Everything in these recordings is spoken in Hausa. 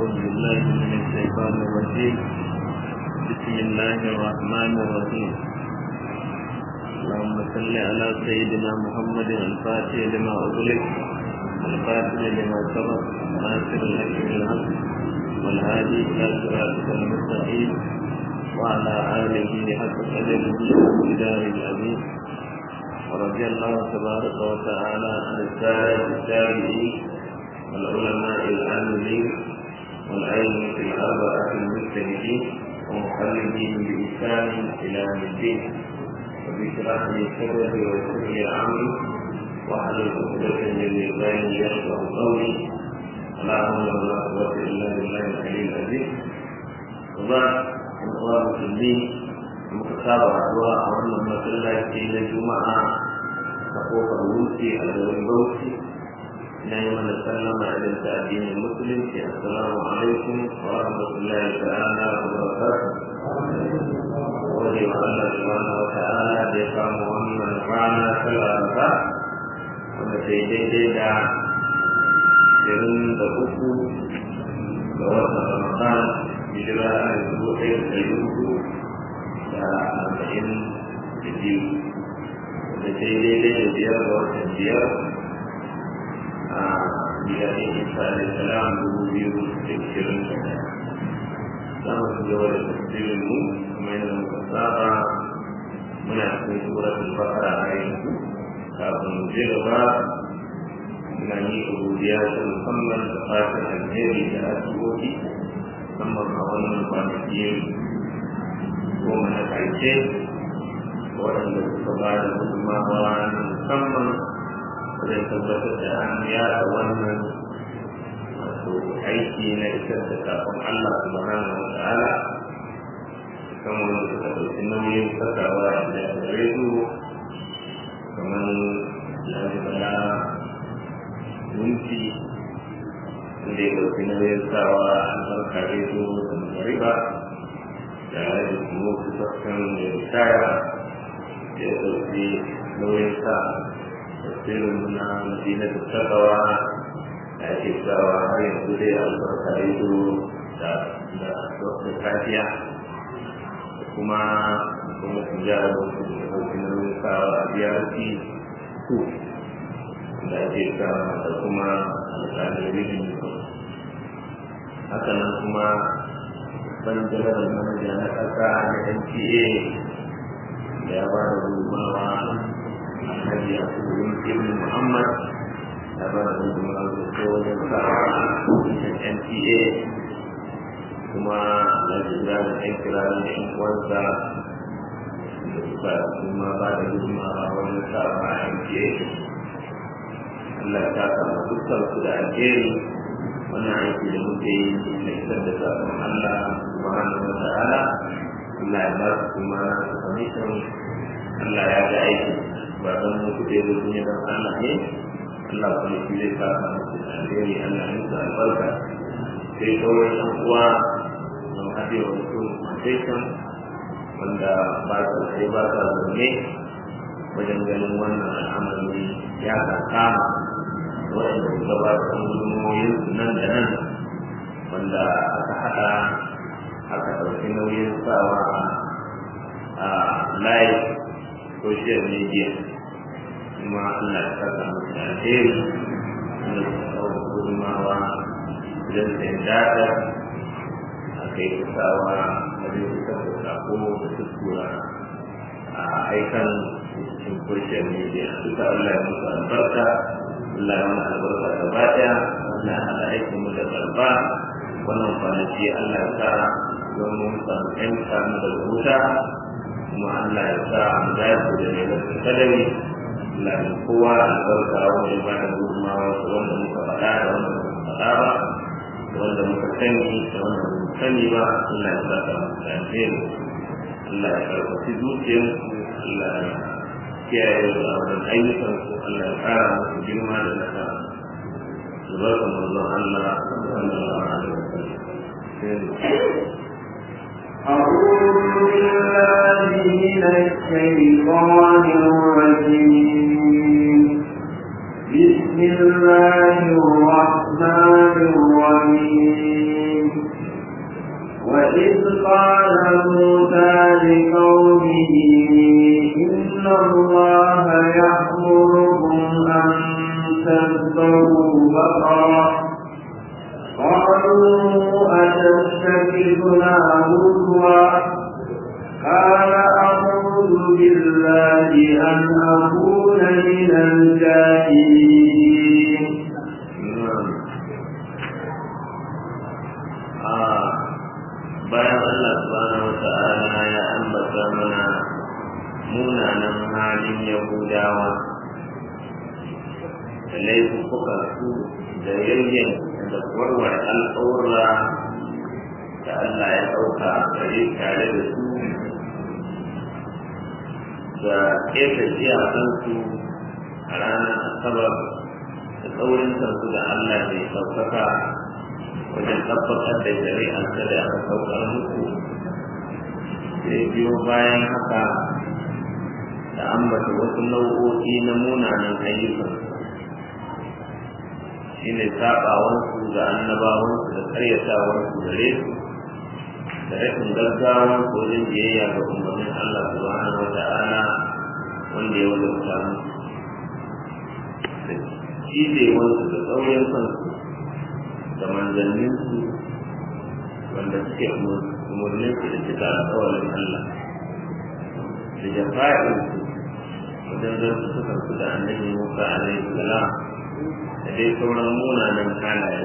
أعوذ بالله من الشيطان الرجيم بسم الله الرحمن الرحيم اللهم صل على سيدنا محمد الفاتح لما أغلق الفاتح لما سبق ناصر الحق بالحق والهادي إلى صراطك المستقيم وعلى آله حق قدره ومقدار العظيم ورضي الله تبارك وتعالى عن السادة التابعين والعلماء العاملين والأئمة الأربعة المجتهدين ومقلدين بإحسان إلى يوم الدين وبشرح لي صدري ويسر لي أمري واحلل عقدة من لساني يفقه قولي ولا حول ولا قوة إلا بالله العلي العظيم وبعد أخوان المسلمين متتابعة أدواء وأن masallaci na juma'a a kofar wuce a garin bauchi na yi mana sallama idan ta addinin musulunci assalamu alaikum wa rahmatullahi ta'ala wa barakatuh wani wa Allah subhanahu wa ta'ala da ya samu wannan rana ta laraba wanda ta yi daidai da ashirin da uku ga watan ramadan hijira a dubu ɗaya da ɗari uku da arba'in da biyu da ta yi daidai da biyar ga watan biyar a biyanin isa da salam dubu biyu da ishirin da ɗaya za mu ci gaba da tafsirin mu kuma yadda muka saba muna cikin suratul baqara a yanzu kafin mu je gaba ina yi godiya ta musamman da fatan alheri da addu'o'i musamman a wannan kwanaki goma na ƙarshe waɗanda suka ba da gudunmawa na musamman wajen tabbatar da an yada wannan wato aiki na isar da kafin Allah subhanahu wa ta'ala kan wanda suka ɗauki nauyin sakawa da rediyo kamar lalibala minti wanda ya ɗauki nauyin sawa albarka rediyo da magariba da ya kuma kusurkan da ritaya da ya ɗauki nauyin sa tafsirin muna madina da takawa da ake sawa har yanzu dai albarka rediyo da da kafiya da kuma kuma su jara da su da ɗauki nauyin sawa a biyarci su da ake sawa da kuma alƙalin rijin haka nan kuma ban jalar manaja na ƙasa na nta da ya ba da gudunmawa a hajji a kudin ibn muhammad ya ba da gudunmawa da ko wajen sa nta kuma alhaji ibrahim ɗan kirarin da yan uwansa da suka kuma ba da gudunmawa wajen sa a nta Allah ya saka ma dukkan su da alheri wannan aiki da muke yi na isar da sabon Allah subhanahu wa ta'ala Allah ya ba su kuma su commission Allah ya ga aiki ba don mu kuɗe da sun yi don Allah ne Allah kuma shi zai saka musu da alheri Allah ya musu albarka sai sauran ɗan uwa don haɗe wa mutum foundation wanda ba su sai ba sa zaune wajen ganin wannan al'amari ya kama waɗanda suka ba su gudunmoyin nan da nan wanda aka haɗa aka ɗauki nauyin sawa a live social media kuma Allah ya saka musu da alheri wanda suka kawo gudunmawa don sayan data a kai kusawa wajen fitar da sako da tuttura a aikan cikin social media duka Allah ya musu albarka Allah ya mana albarka gaba ɗaya Allah ya haɗa aikin mu da karba wannan kwanaki Allah ya sa don mun samu ƴan samu daga wuta kuma Allah ya sa mu dace da mai da kadari Allah ya kowa albarka wanda ya bada gudunmawa da wanda muka faɗa da wanda muka faɗa ba da wanda muka sani da wanda muka sani ba Allah ya sa mu da alheri Allah ya karfafi zuciyarsu Allah ya kiyaye da wannan ayyukan su Allah ya kara musu girma da nasara albarkan manzon Allah sallallahu alaihi wasallam أعوذ بالله من الشيطان الرجيم بسم الله الرحمن الرحيم وإذ قال موسى لقومه إن الله يأمركم أن تذبحوا بقرة قالوا أتتخذنا هزوا قال أعوذ بالله أن أكون من الجاهلين bayan Allah subhanahu wa ta'ala ya ambata mana munanan halin Yahudawa da laifuka su da yayyan da warware alƙawura da Allah ya ɗauka gare tare da su da ƙeta iyakansu a ranar asabar da tsaurin kansu da Allah mai ɗaukaka wajen tabbatar da shari'arsa da aka saukar muku sai biyo bayan haka da ambata wasu nau'o'i na munanan ayyukan shi ne saɓawansu ga annabawansu da karyatawarsu gare su da rashin gaggawa ko wajen biyayya ga umarnin Allah subhanahu wa ta'ala wanda ya wajabta musu da cijewansu da tsaurin kansu da manzanninsu wanda suke umarnin su da cika alƙawarin Allah da jafa'insu wajen zartu suka su da annabi Musa alaihi salam da dai sauran munanan halaye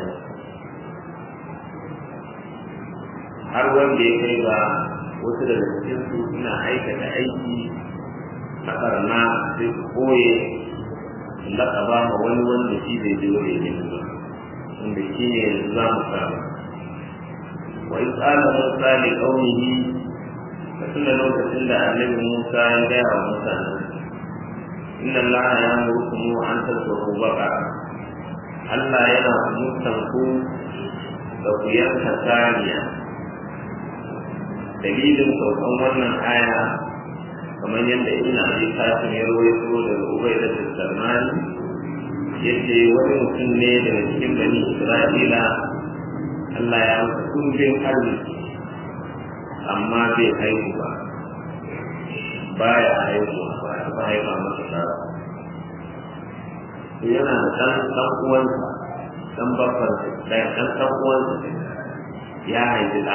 har wanda ya kai ga wasu daga cikinsu suna aikata aiki a karna sai su koye laƙaba ma wani wanda shi bai je wani ne ba wanda shi ne yanzu za mu samu wa in tsala musa li qaumihi da tunda lokacin da annabi musa ya gaya wa mutanen inna allaha ya'murukum an tadhuru baqara Allah yana umurtan ku da ku yanka saniya dalilin saukan wannan aya kamar yadda ina abi kafin ya rawaito daga ubaida da salmani yace wani mutum ne daga cikin bani isra'ila Allah ya masa kumbin arziki amma bai haihu ba baya haihu ba ba haifa masa ɗa yana da ɗan ɗan uwansa ɗan babban ɗan ɗan ɗan uwansa ya haifi ɗa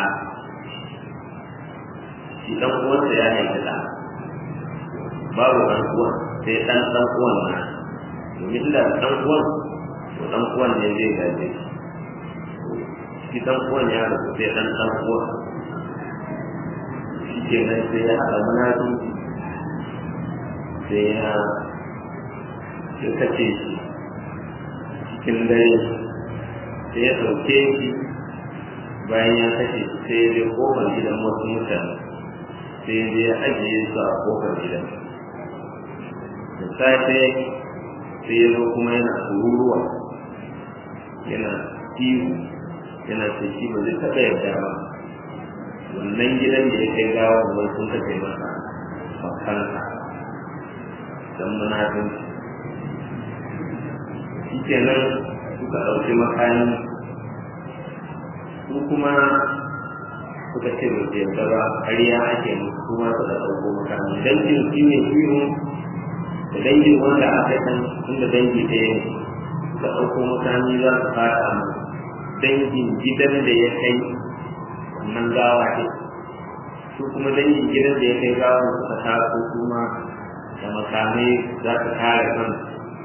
shi ɗan uwansa ya haifi ɗa babu ɗan uwan sai ɗan ɗan uwan na domin da ɗan uwan to ɗan uwan ne zai gaje shi ɗan uwan ya rasu sai ɗan ɗan uwan shi ke nan sai ya haɗa munafi sai ya ya kace shi cikin dare sai ya ɗauke shi bayan ya kashe shi sai ya je kofar gidan wasu mutane sai ya je ya ajiye su a kofar gidan da safe sai ya zo kuma yana kururuwa yana ihu yana ce shi ba zai taɓa yarda ba wannan gidan da ya kai gawa wai sun kace masa bakansa don munafinci shi kenan suka ɗauki makani su kuma suka ce ba su yarda ba ƙarya ake musu kuma suka ɗauko makani dangin shi ne ihu da dangin wanda aka san inda dangi ɗaya ne suka ɗauko makani za su fata mu dangin gidan da ya kai wannan gawa ne su kuma dangin gidan da ya kai gawa suka taso kuma da makamai za su kare kansu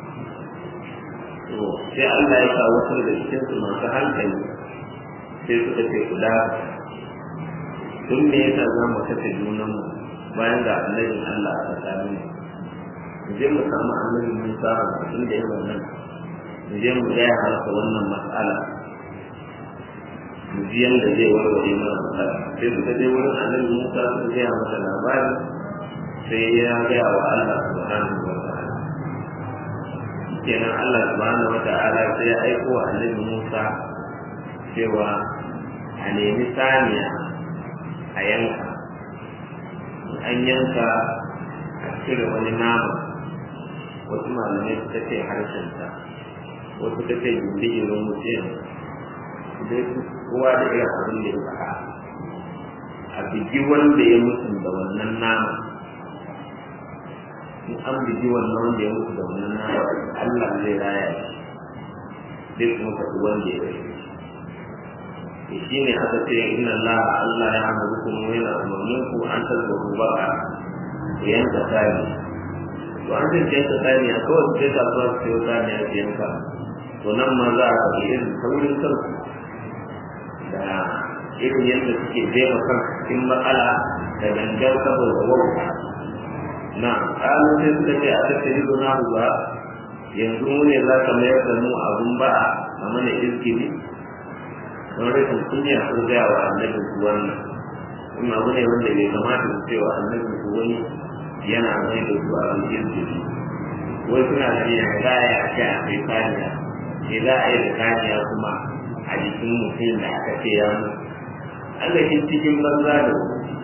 to sai Allah ya sa wasu daga cikin su masu hankali sai suka ce kula tun me yasa za mu kashe junanmu bayan ga annabin Allah a tsakanin mu je mu samu annabin Musa a cikin da yawan nan mu je mu gaya masa wannan mas'ala mu ji yanda zai warware mana matsala sai suka je wurin annabi Musa suka gaya masa labari sai ya gaya wa Allah subhanahu wa ta'ala kenan Allah subhanahu wa ta'ala sai ya aiko wa annabi Musa cewa a nemi saniya a yanka an yanka a cire wani nama wasu malamai suka ce harshenta wasu suka ce gindigirin mutum dai kowa da irin abin da ya faɗa a bigi wanda ya mutu da wannan nama in an bigi wannan wanda ya mutu da wannan nama Allah zai raya shi zai kuma faɗi wanda ya rage shi ne aka ce inna Allah Allah ya amuru kuma yana umarnin ku an tarbahu baka ku yanka sani to an zai yanka sani a kawai sai ka zuwa su yi sani a yanka to nan ma za a faɗi irin saurin kansu da irin yadda suke jefa kan cikin matsala da gangan saboda wauta na ƙalin sai suka ce a tattali zuna ba yanzu mu ne za ka mayar da mu abun ba a mana izgili don rashin kunya ko gaya wa annabi su wannan kuma abu ne wanda bai kamata su cewa annabi su wani yana mai da su abin izgili wai suna da ya za a yi a ce a kai kaniya ke za a yi da kaniya kuma a jikin mutum da aka ce ya mutu Allah shi cikin banza da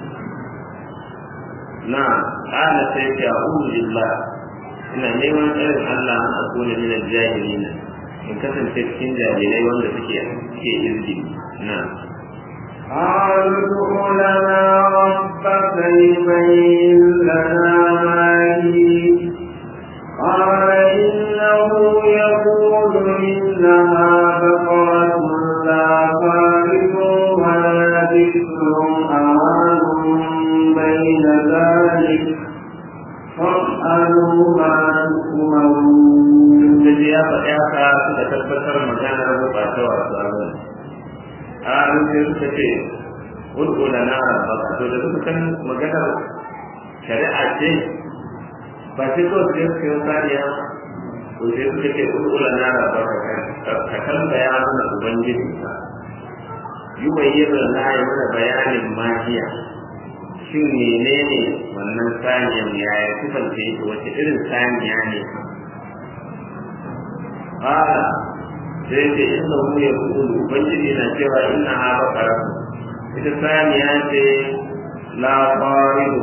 na ƙala sai ta a'udhu billah ina neman tsarin Allah an akuna min al-jahilin in kasance cikin jahilai wanda suke suke izgi na قالوا لنا ربك يبين لنا ما هي قال إنه يقول إنها بقرة لا فارغ ولا ذكر أمان بين ذلك فاسألوا ما تؤمرون. الذي يا فتاة suka tabbatar maganar bukata wa sabon a sai suka ce ud'u lana rabbaka to da suka san maganar shari'a ce ba sai ko sai suka yi kariya to sai suka ce ud'u lana rabbaka ka tambaya mana ubangiji ka yi bayyana na yi mana bayanin mahiya shin menene wannan saniyan yaya sifanta yake wace irin saniya ne qala sai ce inna hu yaqulu ubangiji na cewa inna ha baqara ita saniya ce la faridu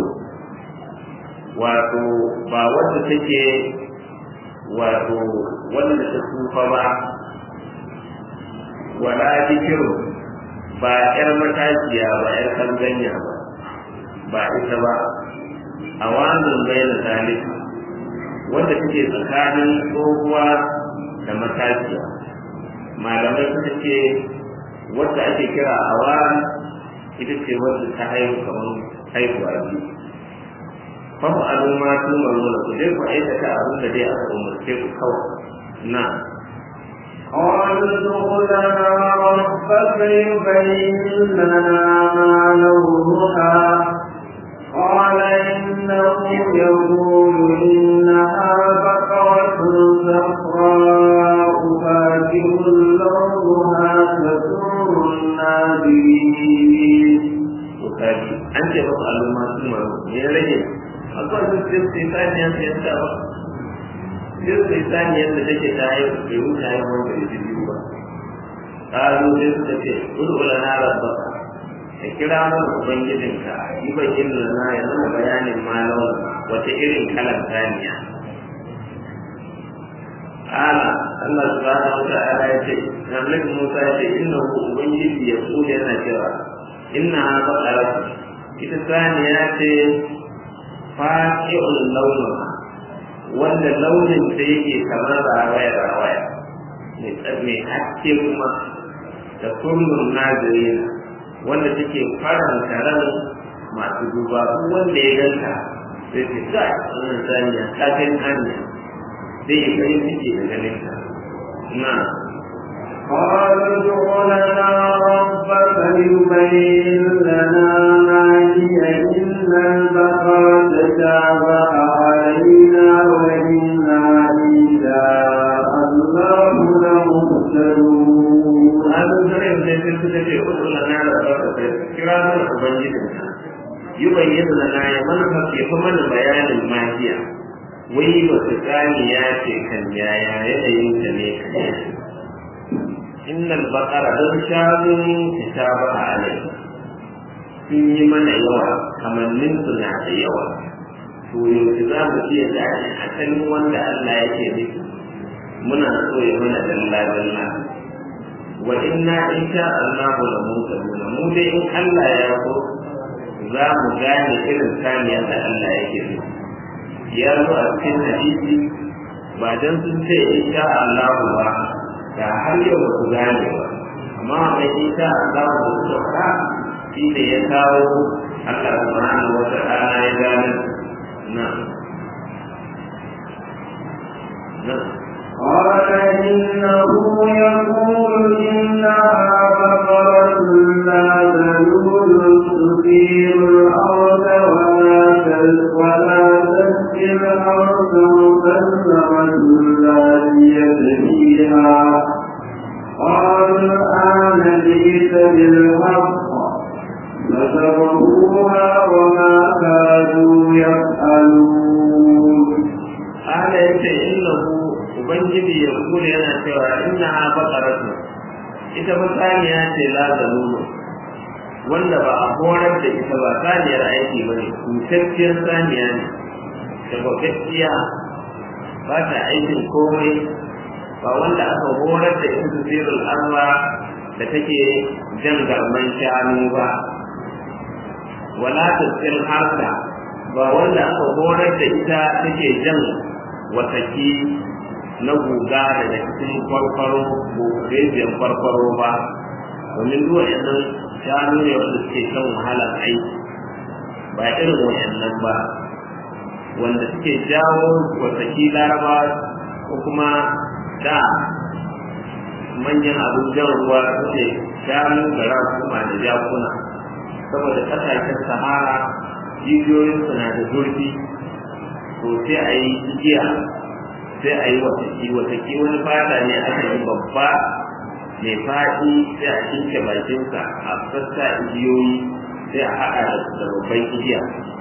wato ba wanda take wato wanda ta tsufa ba wala dikiru ba yar matashiya ba yar kanganya ba ba ita ba a wannan bayan zalika wanda take tsakanin tsohuwa da matashiya malamai suka ce wadda ake kira awan ita ce wadda ta haihu kamar haihuwa biyu fahu adu ma su marmuna ku je ku aikata abin da dai aka umarce ku kawai na قالوا ادخل لنا ربك يبين لنا ما لونها قال إنه يقول إنها بقرة صفراء فاكهة لونها تسر الناظرين kaji an ce masu al'umma sun maru me ya rage akwai su sai su yi saniyar da yadda ba sai su yi saniyar da take ta yi bai wuce yi wanda ya ji biyu ba ƙalu sai suka ce kudu wala na rabba ka kira mana ubangijinka yi bakin da na ya zama bayanin malon wata irin kalan saniya ala Allah subhanahu wa ta'ala ya ce Annabi Musa ya ce innahu ubangiji ya kula yana cewa inna baqara ita saniya ce faqi'ul launin wanda launin ta yake kamar rawaya rawaya mai haske kuma da kullum nazirin wanda take faranta ran masu duba wanda ya ganta sai ce kai wannan saniya ta kai hanya zai yi farin ciki da ganin ta na قالوا ادع لنا ربك يبين لنا ما هي إن البقرة تشابه علينا وإنا إن شاء الله لمهتدون هذا الزرع sai sai suka ce uku lana da barka kira mana ubangijinka yi bayyana lana ya mana ya fi mana bayanin mahiya wai wata tsaniya ce kan yaya yanayin ta ne kan innal baqara don shanu ta sha ba alai sun yi mana yawa kamannin su na da yawa to yanzu za mu iya gane asalin wanda Allah yake nufi muna so ya mana dalla dalla wa inna insha Allah la mutaduna mu dai in Allah ya so za mu gane irin saniya da Allah yake so ya zo a cikin hadisi ba dan sun ce insha Allah ba da har yau ba su gane ba amma mai insha Allah ba su sauka shi ne ya kawo Allah subhanahu wa ta'ala ya gane na na قال إنه يقول إنها بقرة لا ذلول تثير الأرض ولا ولا تسقي الأرض مسلمة لا فيها قالوا الآن جئت بالحق فسبقوها وما كانوا يفعلون ala yace innahu ubangiji ya kula yana cewa innaha baqaratu ita ba saniya ce la zalulu wanda ba a horar da ita ba saniyar aiki ba ne kusacciyar saniya ne da bakacciya ba ta aikin komai ba wanda aka horar da ita sirrul arwa da take jan garman shanu ba wala tasir harka ba wanda aka horar da ita take jan wataki na guga daga cikin farfaro ko rejiyar farfaro ba domin duk waɗannan shanu ne wanda suke kan wahalar aiki ba irin waɗannan ba wanda suke jawo wataki laraba ko kuma da manyan abin jan ruwa suke shanu da rakuma da jakuna saboda ƙasashen sahara jijiyoyin na da zurfi to sai a yi igiya sai a yi wataki wataki wani fata ne aka yi babba mai faɗi sai a shinke bakinsa a sassa igiyoyi sai a haɗa da babban igiya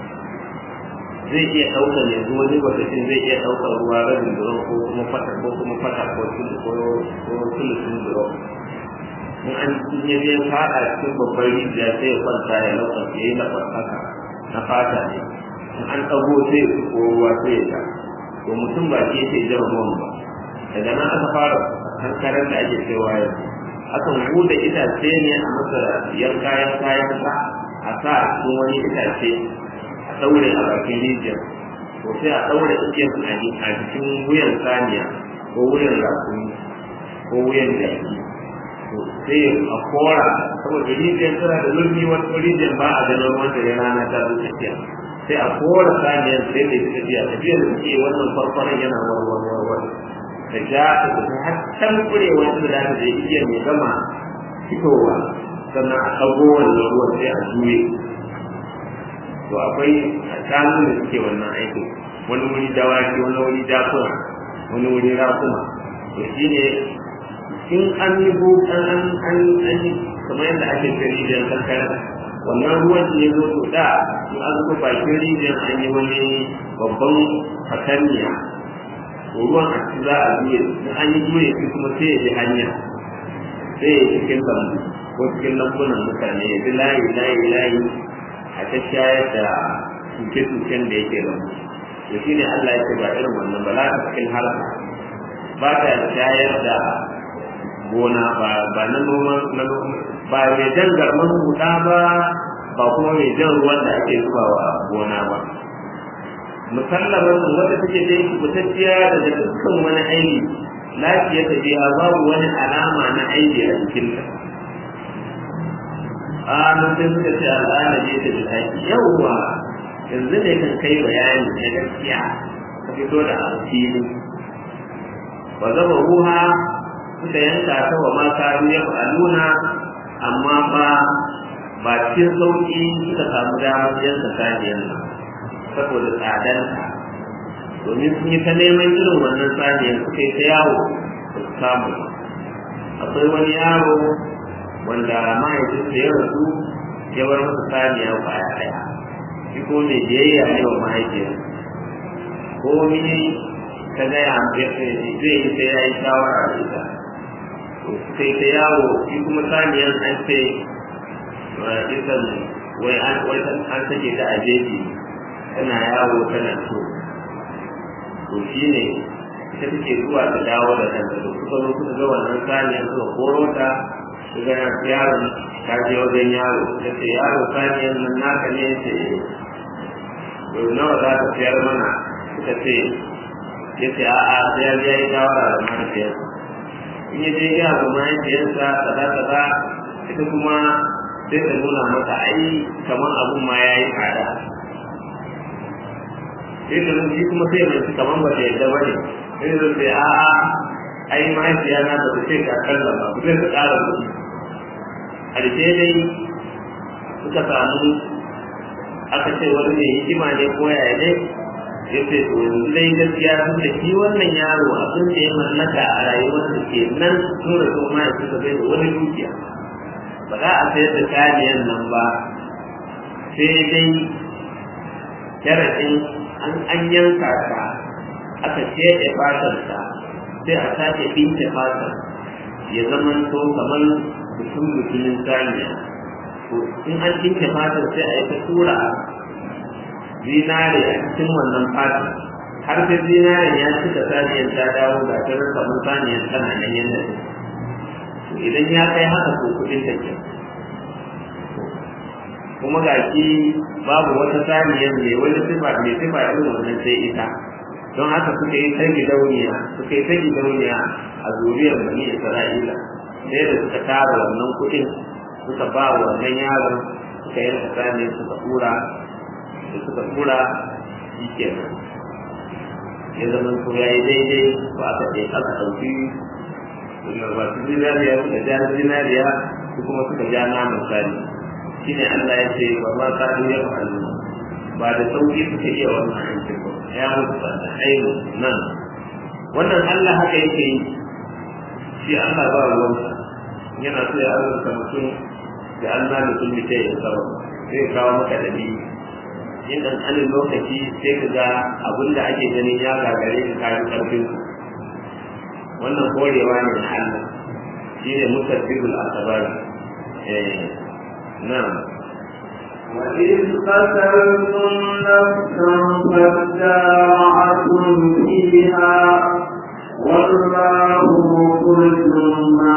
zai iya ɗaukar yanzu wani watakin zai iya ɗaukar ruwa rabin duron ko kuma fata ko kuma fata ko sulusun duron in an yi biyan faɗa cikin babban rijiya sai ya kwanta ya lauka ya yi na haka na fata ne in an ɗago sai ya ko ruwa sai ya sha to mutum ba ke yake jan ruwan ba daga nan aka fara hankarar da ake cewa yanzu akan buɗe itace ne a masa yanka yanka yanka a sa a cikin wani itace a ɗaure a bakin rijiyar to sai a ɗaure igiyar a jikin wuyan saniya ko wuyan rakumi ko wuyan jaki to sai a kora saboda rijiyar tana da zurfi wata rijiyar ba a ganin wanda ya rana ta zo tafiya sai a kora saniyar sai da tafiya tafiyar da suke wannan farfaran yana warwar warwar da ja ta tafi har can kurewar da za ta je igiyar mai gama fitowa sannan a ɗago wannan ruwan sai a juye to akwai shanu da suke wannan aiki wani wuri dawaki wani wuri jakuna wani wuri rakuma to shine in an yi an an an an kamar yadda ake ce rijiyar kankara wannan ruwan ne zo to da in an zo bakin rijiyar an yi wani babban fatanniya to ruwan a ci za a juye in an yi juye shi kuma sai ya bi hanya sai ya cikin lambu ko cikin lambunan mutane ya bi layi layi layi a ta shayar da tuke-tuken da yake lambu to shi ne Allah ya ce ba irin wannan ba za ta cikin harka ba ta shayar da gona ba ba na noman na ba mai jan garman huda ba ba kuma mai jan ruwan da ake zuba wa gona ba musallaman wanda take da yake kutacciya daga dukkan wani aiki lafiya ta biya babu wani alama na aiki a jikinta a mutum suka ce al'ada ne ta bi haƙi yawwa yanzu ne kan kai bayani na gaskiya ka fito da alfili ba zama ruha suka yanka ta wa mata ya fa'aluna amma ba ba cikin sauƙi suka samu damar yanka saniyar nan saboda tsadarta domin sun yi ta neman irin wannan saniyar suka yi ta yawo ba su samu akwai wani yaro wanda mahaifinsa ya rasu ya bar masa saniya kwaya ɗaya shi ko mai biyayya ne wa mahaifiyar ko mini ta gaya zai yi sai ya yi shawara da ita sai ta yawo shi kuma saniyar an ce isan wai an wai an sake ta a jeji tana yawo tana so to shi ne ita take zuwa ta dawo da kanta to suka zo suka ga wannan saniyar suka koro ta su ga yaron ka je wajen yaro ya ce yaro saniyan nan naka ne ya ce yau nawa za ka siyar mana suka ce ya ce a'a sai ya je ya yi shawara da mahaifiyarsa in ya je ya ga mahaifiyarsa kaza kaza ita kuma sai ta nuna mata ai kamar abun ma ya yi tsada sai ta nuna shi kuma sai mai kamar ba ta yadda ba ne sai ta ce a'a ai mahaifiya na ba ta ce ka kalla ba ku zai ta ƙara kuɗi ƙarshe dai suka samu aka ce wani mai hikima ne ko yaya ne ya ce to yanzu dai gaskiya sun da shi wannan yaro abin da ya mallaka a rayuwar da ke nan sun da kuma ya suka bai da wani dukiya ba za a sayar da kaniyan nan ba sai dai sharaɗin an an yanka ta aka ce fatar ta sai a sake ɗinke fatar ya zama to kamar mutum mutumin saniya to in an ɗinke fatar sai a yi ta tura zinare a cikin wannan fatar har sai zinaren ya cika saniyar ta dawo ga ta kamar saniyar tana nan yadda idan ya kai haka ko kuɗin ta ke kuma ga shi babu wata saniyar mai wani sifa mai sifa irin wannan sai ita don haka suka yi ta gidauniya suka yi ta gidauniya a zuriyar bani isra'ila sai da suka tara wannan kuɗin suka ba wa wannan yaron suka yanka saniyar suka tura da suka tura shi kenan ya zama ko ya yi daidai ko aka ɗaya aka ɗauki masu zinariya suka ja zinariya su kuma suka ja naman sani shine Allah ya ce ba ma ka ya fa'alu ba da sauki suka iya wannan aikin ba ya mutu ba da ainu nan wannan Allah haka yake yi shi Allah ba ruwansa yana so ya azurta mutum da Allah da sun mace ya kawo zai kawo maka dalili in dan alin lokaci sai ka ga abin da ake ganin ya gagare ka kayan karfin wannan korewa ne na Allah shine musabbibul asbab eh na'am وإذ قتلتم نفسا فادارعتم فيها والله مخرج ما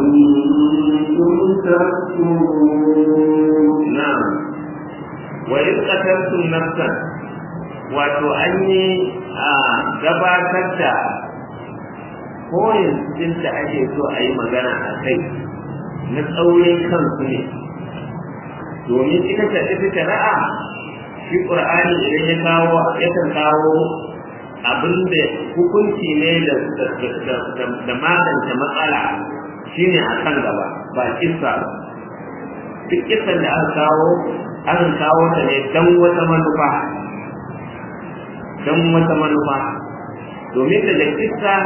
كنتم تكتمون na'am wa in qataltum nafsan wato an yi a gabatar da koyin cikin da ake so a yi magana a kai na tsaurin kansu ne domin ita ta ita shari'a shi qur'ani idan ya kawo yakan kawo abin da hukunci ne da da magance matsala shine a kan gaba ba kissa ba duk kissan da aka kawo an kawo ta ne don wata manufa don wata manufa domin daga kissa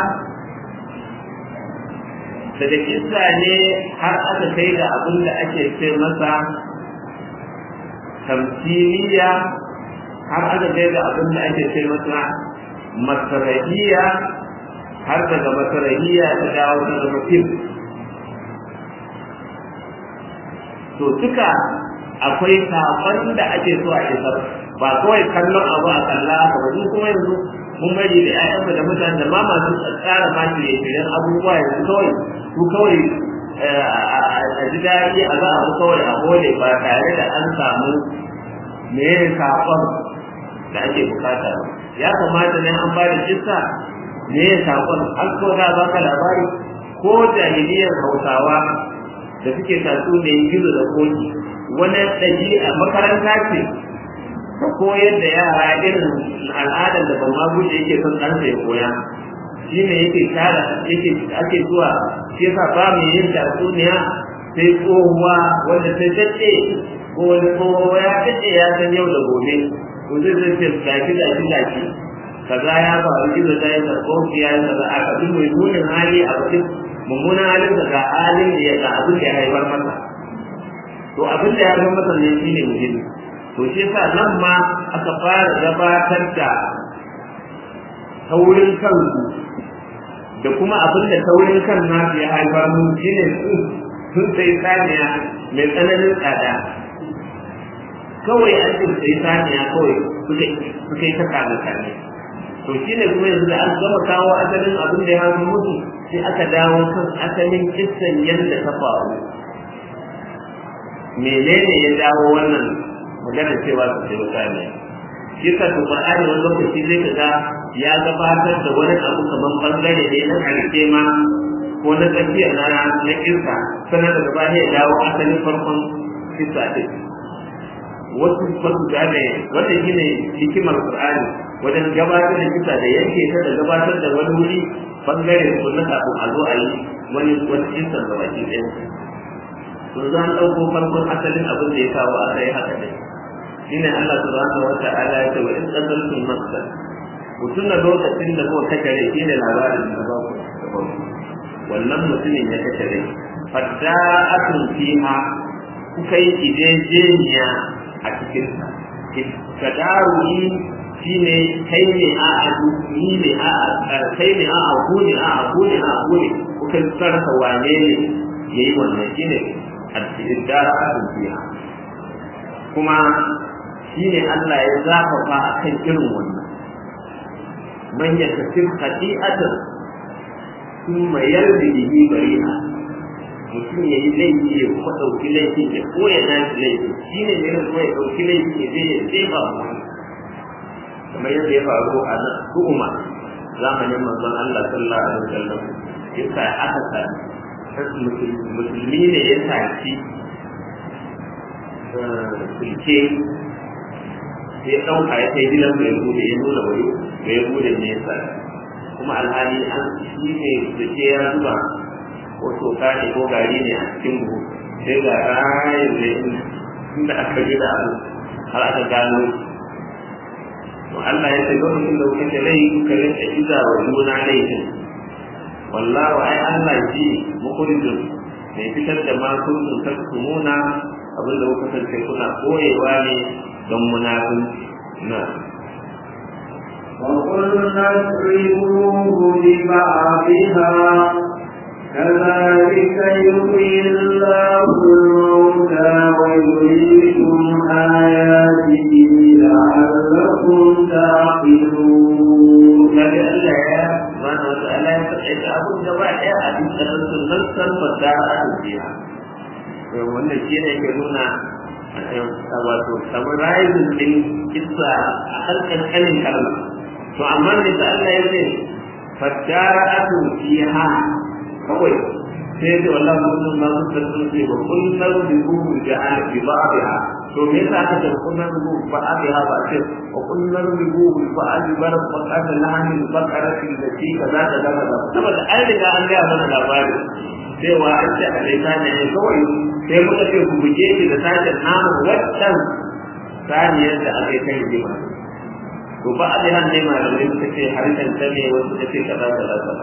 daga kissa ne har aka kai da abin da ake ce masa tamsiliya har aka kai da abin da ake ce masa masarahiya har daga masarahiya ta dawo ta zama fim to duka akwai saƙon da ake so a isar ba kawai kallon abu a kalla haka ba duk kuma yanzu mun bari da ƴaƴanmu da mutane da ma masu tsara ma shirye shiryen abubuwa yanzu kawai su kawai a ji daɗi a za a kawai a hole ba tare da an samu me saƙon da ake bukata ba ya kamata ne an ba da kissa me saƙon an ko za ba ka labari ko jahiliyar hausawa da suke tatsu da yin gizo da koki wani ɗabi'a makaranta ce ta koyar da yara irin al'adar da ban guje yake son ɗansa ya koya shi ne yake tara yake ake zuwa shi yasa ba mu yin tatsuniya sai tsohuwa wanda sai daɗe ko wani tsoho ya daɗe ya san yau da gobe to zai zai ce gashi gashi gashi kaza ya faru gizo ta yi sarkoki ya yi kaza a kabi mai munin hali a bakin mummunan halin da ga halin da ya ga abin da ya haifar masa to abin da ya haifar masa ne shi ne muhimmi to shi yasa nan ma aka fara gabatar da taurin kansu da kuma abin da taurin kan nasu ya haifar mu shi ne su sun sai saniya mai tsananin tsada kawai an ce sai saniya kawai suka yi ta kame kame to shi ne kuma yanzu da an gama kawo asalin abin da ya haifar musu sai aka dawo kan asalin kissan yadda ta faru menene ya jawo wannan magana cewa su sai wuta ne shi ka to Qur'ani wani lokaci zai kaga ya gabatar da wani abu kaman bangare ne na karshe ma ko na tsakiya na na kirka sannan daga baya ya dawo asalin farkon kisa din wasu fasu gane wanda shi ne hikimar Qur'ani wajen gabatar da kisa da yanke ta da gabatar da wani wuri bangare ko na kafin a zo a yi wani wani kisa da baki ɗaya to za a ɗauko farkon asalin abin da ya kawo a kai haka ne shine Allah subhanahu wa ta'ala ya ce wa in qataltum nafsan mutum na lokacin da kuka kace rai shine labarin da ba ku wannan mutumin ya kace rai fadda'atun fiha kuka yi idejeniya a cikin sa kadaruhi shine kai ne a adu ni ne a kai ne a abu ne a abu ne a abu ne kuka sarrafa wane ne yayi wannan shine ad-dara'atun fiha kuma shine Allah ya zafafa akan irin wannan man yakasib khati'atan thumma yardi bihi bari'a mutum ya yi laifi ya kuma ɗauki laifi ya koya na shi laifi shi ne ne kuma ya ɗauki laifi ya je ya tsefa mu kamar yadda ya faru a nan su'uma zamanin manzon Allah sallallahu alaihi wasallam yasa aka sa musulmi ne ya tashi sulke sai ya ɗauka ya kai gidan mai bude ya nuna wani da ya bude ne ya kuma alhali an shi ne sulke ya zuba ko toka ne ko gari ne a cikin buhu sai ga rayin da inda aka gida abu har aka gano to Allah ya ce lokacin da kuka ce rai kuka rinka iza wa juna laifin wallahu ai Allah ji mukhrijun mai fitar da ma kuntum tasmuna abin da kuka kasance kuna koyewa ne don munafunci na وقلنا اضربوه ببعضها كذلك يحيي الله الموتى ويريكم آياته لعلكم تعقلون. kaga Allah ya subhanahu wa ta'ala ya faɗa abun gaba ɗaya a cikin sunan san fasaha a jiya wannan shi ne ke nuna wato summarizing din kissa a harkar kanin kalma to amma ne da Allah ya ce fadara'atu fiha kawai sai da wallahi mun ma mun san ce ba kun nan bi ku da ala bi ba'dha to me yasa aka ce kun nan bi ba'dha ba ce wa kun nan bi ku bi ba'dha bar faqad lahani baqarati allati kaza kaza kaza saboda an riga an ga mana labari cewa an ce a laita ne kawai sai muka ce ku buge shi da sashen namun waccan saniyar da aka yi ta rigima to ba a da han ne malamai suka ce harshen ta ne wasu ta ce kaza kaza kaza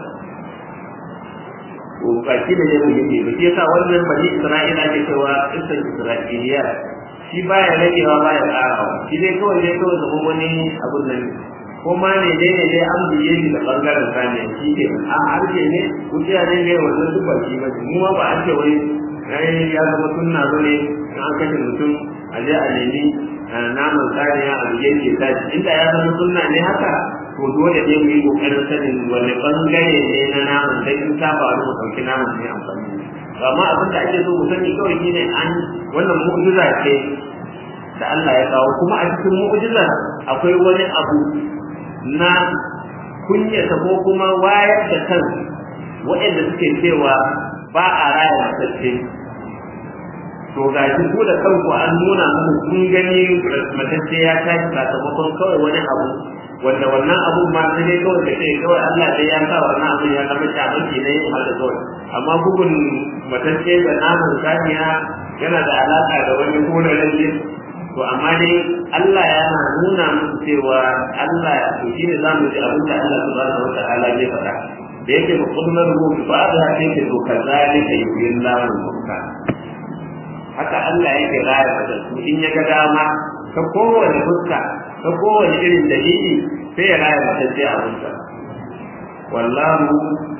to ba shi da ne muhimmi ba shi yasa wannan bani isra'ila ke cewa kisan isra'iliya shi baya ragewa baya karawa shi dai kawai dai kawai zama wani abun nan ko ma ne dai ne dai an biye shi da bangaren saniya shi ke a harshe ne kuciya ne ne wannan duk ba shi ba mu ma ba an ce wai ai ya zama sunna ba ne in an kashe mutum a je a nemi naman saniya a biye ke tashi inda ya zama sunna ne haka to dole ne mu yi kokarin sanin wani bangare ne na naman dai in ta faru mu ɗauki naman ne amfani amma abin da ake so mu sani kawai shine an wannan mu'jiza ce da Allah ya kawo kuma a cikin mu'jiza akwai wani abu na kunyata ko kuma wayar da kan waɗanda suke cewa ba a raya matacce to ga shi ko da kanku an nuna muku kun gani matacce ya tashi sakamakon kawai wani abu wanda wannan abu ma sai dai kawai da ce kawai Allah dai ya sa wannan abin ya zama shamanci ne har da kawai amma bugun matacce da namun saniya yana da alaka da wani kona lalle to amma dai Allah yana nuna musu cewa Allah to shine zamu ji abin da Allah subhanahu wa ta'ala zai faɗa da yake ba kullum ruhu ba da haka yake to kazalika yuhillahu al-mauta haka Allah yake raya da su in ya ga dama ta kowane fuska ta kowane irin dalili sai ya raya da sai abinsa wallahu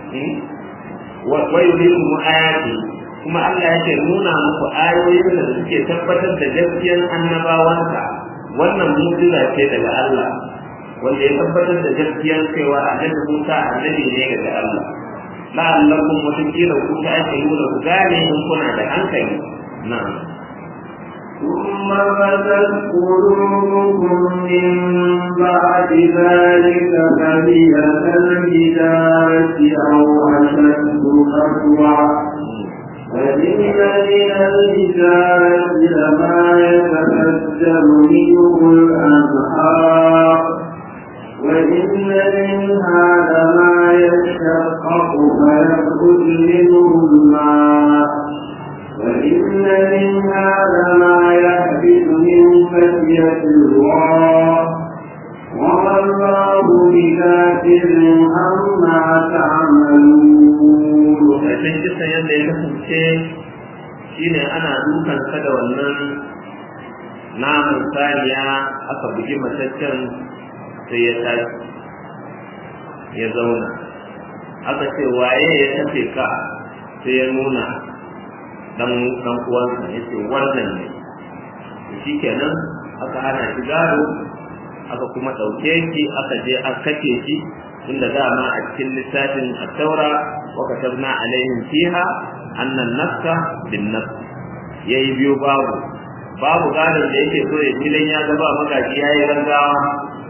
wa yurikum ayati kuma Allah yake nuna muku ayoyin da suke tabbatar da gaskiyar annabawansa wannan mu'jiza ce daga Allah wanda ya tabbatar da gaskiyar cewa annabi Musa annabi ne daga Allah la'allakum mutakila ku ta ake nuna ku gane in kuna da hankali na'am ثم فتت قلوبكم من بعد ذلك فهي كالحجارة أو أشد قسوة وإن من الحجارة لما يتفجر منه الأنهار وإن منها لما يشقق فيخرج منه الماء وإن منها لما يحبط من خشية الله وما الله بكافر عما تعملون ƙarshen kisan yadda ya kasance shine ana dukan sa da wannan namun saniya aka bugi mataccen sai ya tashi ya zauna aka ce waye ya tafe ka sai ya nuna dan dan uwansa ya ce wannan ne shi kenan aka hana shi gado aka kuma ɗauke shi aka je an kace shi inda dama a cikin littafin at-taura wa katabna alaihim fiha anna an-nafsa bin-nafs yayi biyo babu babu gadon da yake so ya gidan ya ga ba magaji yayi rangawa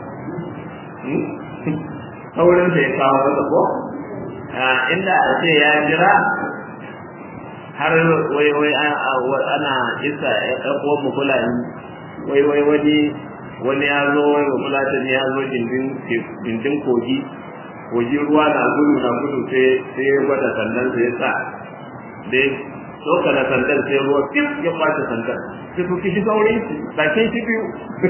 saurin da ya kawo masa ko inda a ce ya jira har wai wai ana isa ɗan uwan mu fulani wai wai wani wani ya zo wai ba fulatan ya zo gindin kogi kogi ruwa na gudu na gudu sai sai ya gwada sandan sai ya sa dai soka da sandan sai ruwa kif ya kwace sandan sai ku kishi sauri bakin shi biyu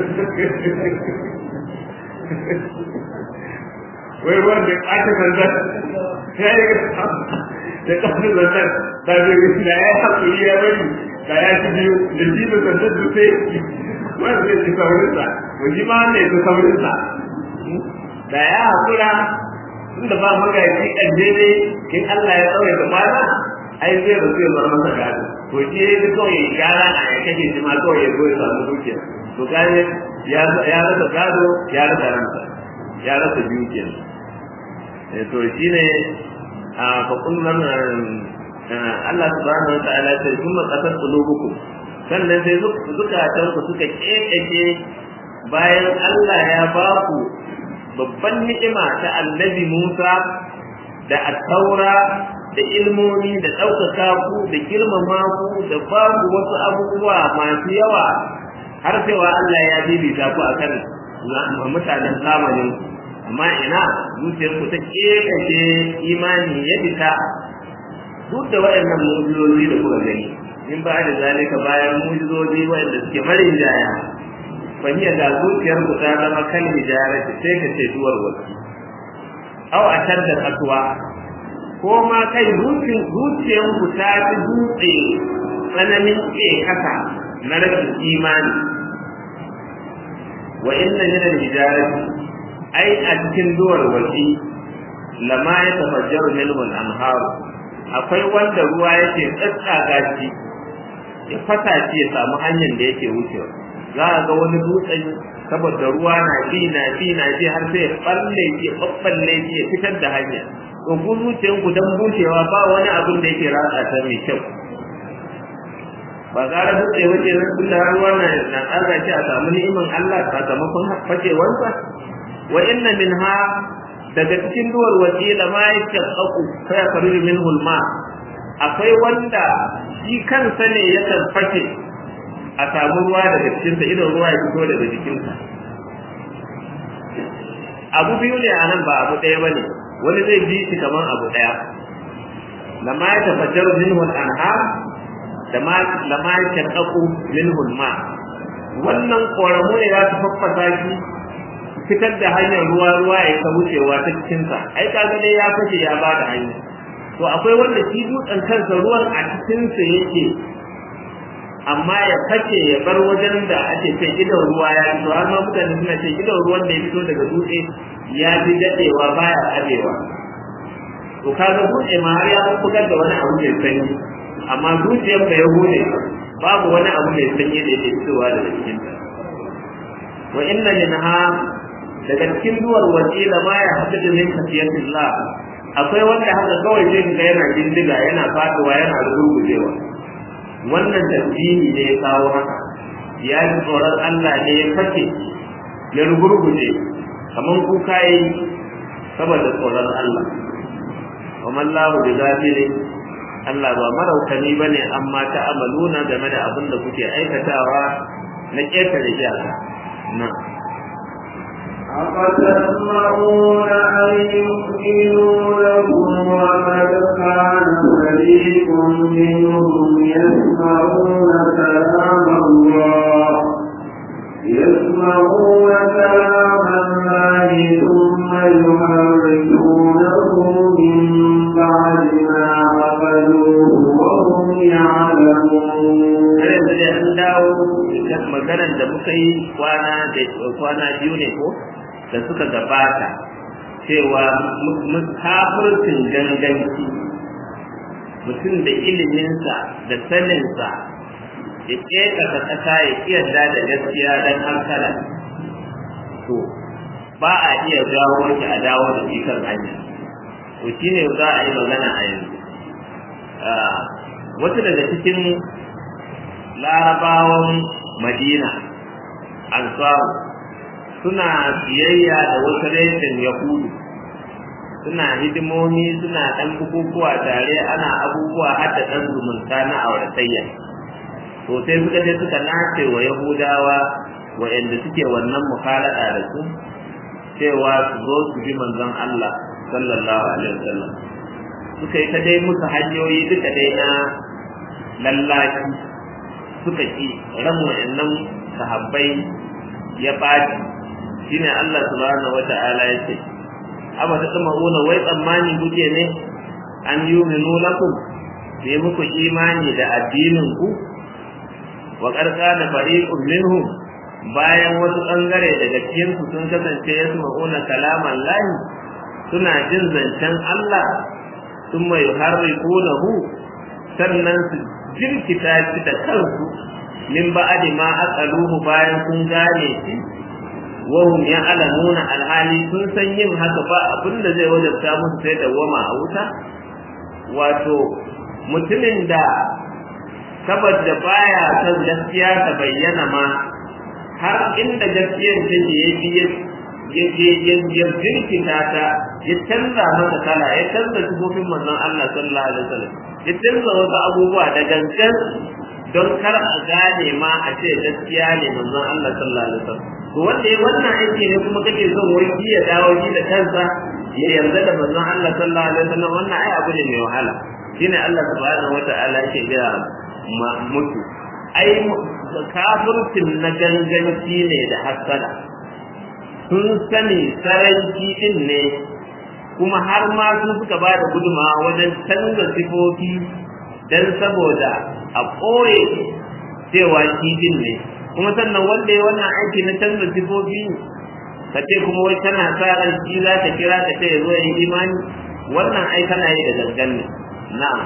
wai ruwan da kwace sandan ya yi da kwace sandan da zai da ya haƙuri ya bari da ya ci biyu da shi da sandan su sai wanda zai ci saurinsa wani ma wanda ya ci saurinsa da ya haƙura tunda ba magaji kan daidai in Allah ya tsawai da kwana ai zai rasu ya zama masa gado to shi ya yi kawai ya gyara a ya kashe shi ma kawai ya zo ya samu dukiya to gane ya rasa gado ya rasa ransa ya rasa dukiya to shi ne a faƙun nan Allah subhanahu wa ta'ala ya ce kuma qasat qulubukum sannan sai zukatanku suka kekeke bayan Allah ya ba ku babban ni'ima ta annabi Musa da attaura da ilmomi da ɗaukaka ku da girmama ku da ba ku wasu abubuwa masu yawa har cewa Allah ya bibita ku akan mutanen zamanin amma ina zuciyar ku ta kekace imani ya fita duk da waɗannan mujizozi da kuka gani in ba da zalika bayan mujizozi waɗanda suke marin jaya fahiyar da zuciyar ku ta zama kan hijara sai ka ce duwar wasu aw a da kasuwa ko ma kai zuciyar ku ta fi dutse tsananin ke kasa na rashin imani wa inna min al-hijarati ai a cikin duwar wasi lama ya tafajjaru minhu al-anhar akwai wanda ruwa yake tsatsaga shi ya fata shi ya samu hanyar da yake wucewa za a ga wani dutsen saboda ruwa na bi na bi na bi har sai ya balle ya babballe ya fitar da hanya to ku zuciyan ku dan bushewa ba wani abin da yake ratsa ta mai kyau ba gara dutse wace nan tunda ruwa na na tsara shi a samu ni'imin Allah sakamakon fakewarsa wa inna minha daga cikin duwar wakila ma yashaqqaqu fa yakhruju minhu al-ma akwai wanda shi kansa ne ya tarfake a samu ruwa daga cikinsa idan ruwa ya fito daga jikinsa abu biyu ne a nan ba abu ɗaya ba ne wani zai bi shi kamar abu ɗaya lama ya tafajjaru minhu al-anhar da ma lama ya shaqqaqu minhu al-ma wannan koramu ne za su faffasa shi fitar da hanyar ruwa ruwa ya ta wucewa ta cikinsa ai kaga dai ya fashe ya ba da hanya to akwai wanda shi dutsen kansa ruwan a cikinsa yake amma ya fake ya bar wajen da ake ce gidan ruwa ya fito har ma mutane suna ce gidan ruwan da ya fito daga dutse ya fi dadewa baya karewa to kaga dutse ma har ya bugar da wani abu mai sanyi amma zuciyar da ya gode babu wani abu mai sanyi da yake fitowa daga cikin ta wa inna minha daga cikin duwar wasila ma ya haddada min khasiyatillah akwai wanda haka kawai zai ga yana bindiga yana faduwa yana rugurgujewa wannan tasbihi ne ya kawo haka ya ji tsoron Allah ne ya fake ya rugurguje kamar kuka yi saboda tsoron Allah wa mallahu bi ghafilin Allah ba maraukani bane amma ta amaluna game da abin da kuke aikatawa na ƙetare iyaka na أفتسمعون أن يؤمنوا لكم وقد كان فريق منهم يسمعون كلام الله يسمعون كلام الله ثم يحرفونه من بعد ما عقلوه وهم يعلمون. maganar da muka yi kwana da kwana biyu ne ko da suka gabata cewa kafircin ganganci mutum da iliminsa da saninsa ya ƙeƙasa ƙasa ya yarda da gaskiya don hankala to ba a iya jawo shi a dawo da shi kan hanya to shi ne za a yi magana a yanzu wata daga cikin larabawan madina ansaru suna biyayya da wasu reshen yahudu suna hidimomi suna ɗan bukukuwa tare ana abubuwa har da ɗan zumunta na auratayya to sai suka je suka nace wa yahudawa waɗanda suke wannan mukhalada da su cewa su zo su bi manzon Allah sallallahu alaihi wasallam suka yi ta dai musu hanyoyi duka dai na lallaci suka ki ran waɗannan sahabbai ya ɓaci shine Allah subhanahu wata'ala ya ce amma ta tsama una wai tsammani kuke ne an yi minu lakum sai muku imani da addinin ku wa qarqana fariqun minhum bayan wasu bangare daga cikin su sun kasance yasma'una kalaman lahi suna jin zancen Allah thumma yuharrifunahu sannan su jirkita shi da kansu min ba'di ma aqaluhu bayan sun gane shi wahum ya'lamuna alhali sun san yin haka ba abinda zai wajabta musu sai da wama a wuta wato mutumin da saboda baya son gaskiya ta bayyana ma har inda gaskiyar take ya bi ya jirkita ta ya canza masa kala ya canza sifofin manzon Allah sallallahu alaihi wasallam ya canza wasu abubuwa da gangan don kar a gane ma a ce gaskiya ne manzon Allah sallallahu alaihi wasallam to wanda ya wannan aiki ne kuma kake son wai shi ya dawo shi da kansa ya yarda da manzon Allah sallallahu alaihi wasallam wannan ai abu ne mai wahala shine Allah subhanahu wataala yake gaya mutu ai kafircin na ganganci ne da hasada sun sani saranci din ne kuma har ma sun suka ba da gudumawa wajen canza sifofi don saboda a ɓoye cewa shi din ne kuma sannan wanda ya wannan aiki na canza sifofi ka ce kuma wai kana sa ran shi za ka kira ka ce ya zo yi imani wannan ai kana yi da gangan ne na'am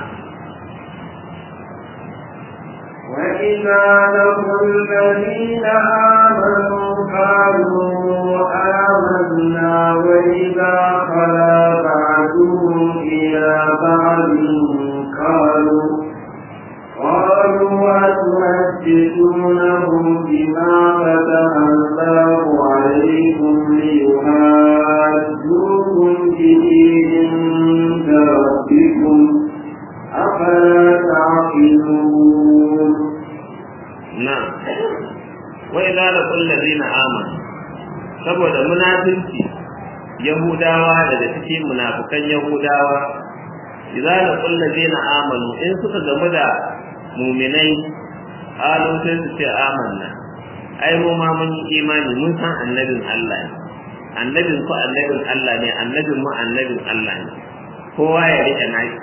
وإذا لقوا الذين آمنوا قالوا آمنا وإذا خلا بعضهم إلى بعض قالوا قالوا أتحدثونهم بما فتح الله عليكم ليحاجوكم به عند ربكم أفلا تعقلون نعم وإذا لقوا الذين آمنوا saboda munafinci yahudawa daga cikin munafukan yahudawa idza laqul ladina amanu in suka gamu da mu'minai qalu sai su ce amanna ai mu ma mun yi imani mun san annabin Allah ne annabin ku annabin Allah ne annabin mu annabin Allah ne kowa ya rike nashi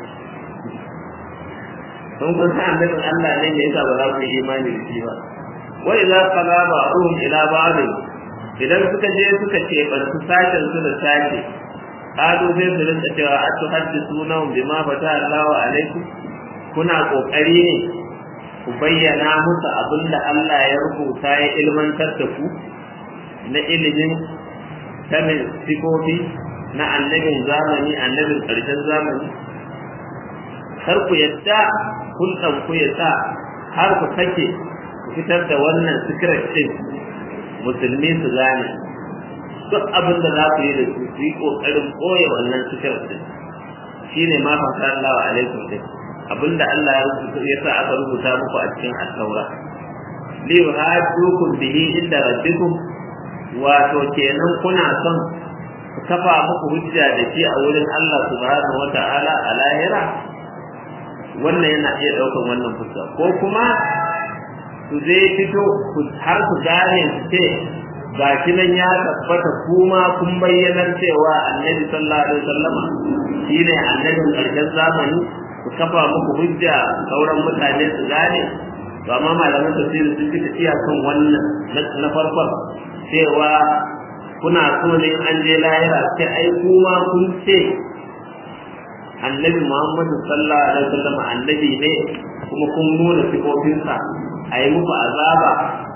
sun kun san annabin Allah ne me yasa ba za ku yi imani da shi ba wa idza qala ba'dhum ila ba'd idan suka je suka ce ban su sashen su da sashe qalu sai su rinka cewa atuhaddithuna bima fata Allahu alaikum kuna kokari ne ku bayyana musu abinda Allah ya rubuta ya ilmantar da ku na ilimin sanin sifofi na annabin zamani annabin ƙarshen zamani kar ku yadda hulɗan ku ya sa har ku sake ku fitar da wannan secret din musulmi su gane duk abin da za su yi da su su yi kokarin koya wannan secret din shine ma fa Allah alaikum din abinda Allah ya rubuta ya sa aka rubuta muku a cikin at-taura li yuhaddukum bihi inda rabbikum wato kenan kuna son ku kafa muku hujja da shi a wurin Allah subhanahu wata'ala a lahira wannan yana iya daukan wannan fuska ko kuma su zai fito har su gane su ce ga shi nan ya tabbata kuma kun bayyanar cewa annabi sallallahu alaihi wasallama shine annabin karshen zamani ku kafa muku hujja sauran mutane su gane to amma malaman tafsiri sun fi tafiya kan wannan na farkon cewa kuna so ne an je lahira sai ai kuma kun ce annabi Muhammadu sallallahu alaihi wasallam annabi ne kuma kun nuna sifofinsa a yi muku azaba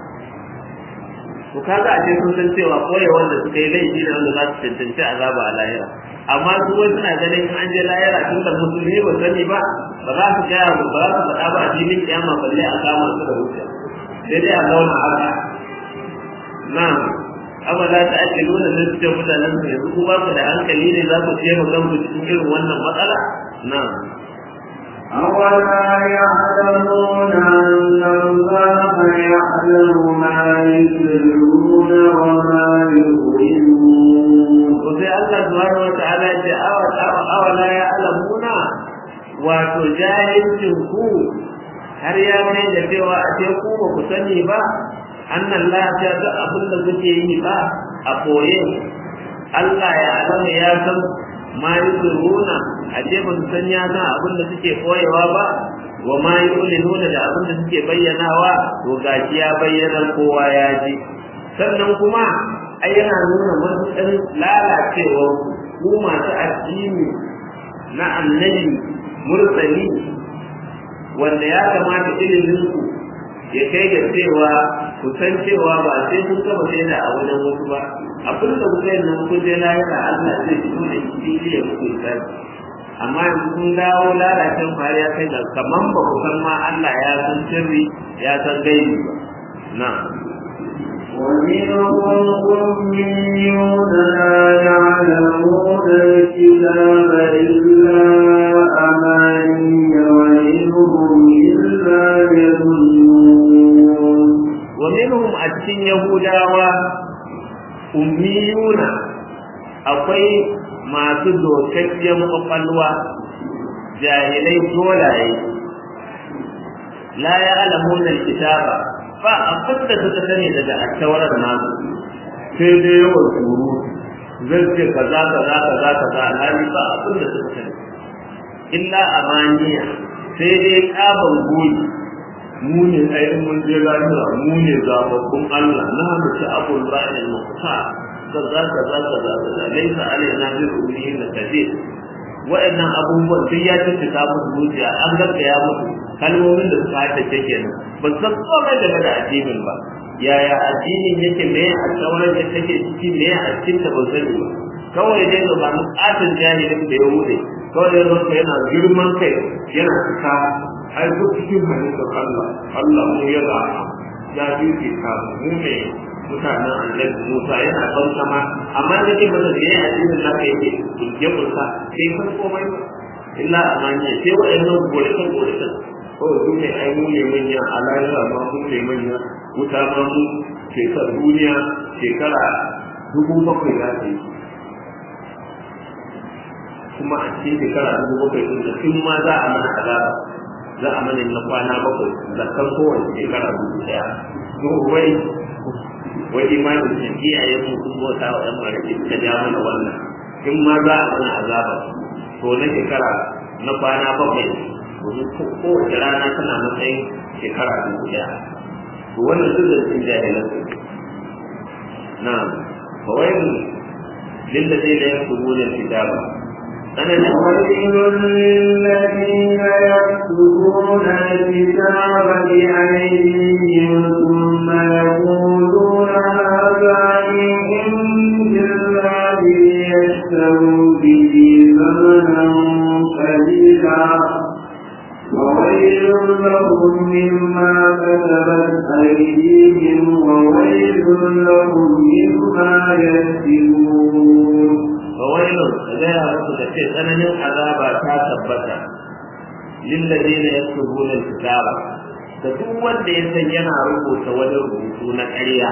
to kaga a ce sun san cewa koyi wanda suka yi laifi ne wanda za su cancanci azaba a lahira amma su wai suna ganin an je lahira tun da musulmi ba sani ba ba za su gaya ba za su faɗa ba a filin kiyama balle a kama su da wuce sai dai a zauna haka na amma za ta ake nuna da su ce mutanen su yanzu ku ba ku da hankali ne za ku ce mu kanku cikin irin wannan matsala na أولا يعلمون أن الله يعلم ما يسرون وما يعلنون وفي الله سبحانه وتعالى جاء أولا يعلمون wato jahilcin ku har ya kai da cewa a ce ku ba ku sani ba annan lafiya duk abin da kuke yi ba a koye Allah ya alama ya san ma yusiruna a ce ba su san ya san abin da suke koyewa ba wa ma yu'linuna da abin da suke bayyanawa to gashi ya bayyana kowa ya ji sannan kuma ai yana nuna matuƙar lalacewa ku masu addini na annabi mursali wanda ya kamata ilimin ku ya kai ga cewa ku san cewa ba sai kun taba sai da a wajen wasu ba abin da kuka yi nan kun je lahira Allah zai fito da fili ya muku tsari amma yanzu kun dawo lalacin fari ya kai ga kaman ba ku san ma Allah ya san sirri ya san gaibi ba na ومنهم أميون لا يعلمون الكتاب إلا أماني وإنهم إلا يظنون ومنهم أتين يهودا أميون akwai masu dokakkiyar kwakwalwa jahilai dolaye la ya alamun kitaba ba abin da suka sani daga attawarar nasu sai dai yawan tsoro zan ce kaza kaza kaza kaza alhali ba abin da suka sani illa amaniya sai dai kaban goyi mu ne ai mun je lahira mu ne zababbun Allah na hannu ta abul ba'il muqta kaza kaza kaza kaza laysa alaina bi ruhihi la kadir wa'annan abubuwan duk ya tafi samun zuciya an gaggaya musu kalmomin da suka haddace kenan ba san komai game da addinin ba yaya addinin yake me a sauran da take ciki me a cikin da ba sani ba kawai dai ga ba katin jahilin da ya wuce kawai ya zo yana girman kai yana cika ai duk cikin halittar Allah Allah mu ya ga ya fifi ka mu ne mutanen annabi Musa yana ban sama amma da ke masa da yayin addinin naka yake ya kusa sai san komai ba illa amanya sai wa'annan gorekan gorekan kawai su ne ai mu ne manya a lahira ma mu ne manya wuta ma mu shekar duniya shekara dubu bakwai za ta yi kuma a cikin shekara dubu bakwai ɗin da tun ma za a mana azaba za a mana na kwana bakwai zakkan kowace shekara dubu ɗaya to wai wai imanin da iyayen mu sun bauta wa ɗan maraki suka ja mana wannan in ma za a mana azaba to na shekara na kwana bakwai domin kowace rana tana matsayin shekara dubu ɗaya to wannan duk da sun jahilan su na kawai للذين يكتبون الكتاب ويل للذين يكتبون الكتاب بأيديهم ثم يقولون هذا من عند الله ليشتروا به ثمنا قليلا وويل لهم مما كتبت لهم مما يكسبون فويل غير musu da ce tsananin azaba ta tabbata lillazina yaktubuna alkitaba da duk wanda ya san yana rubuta wani rubutu na ƙarya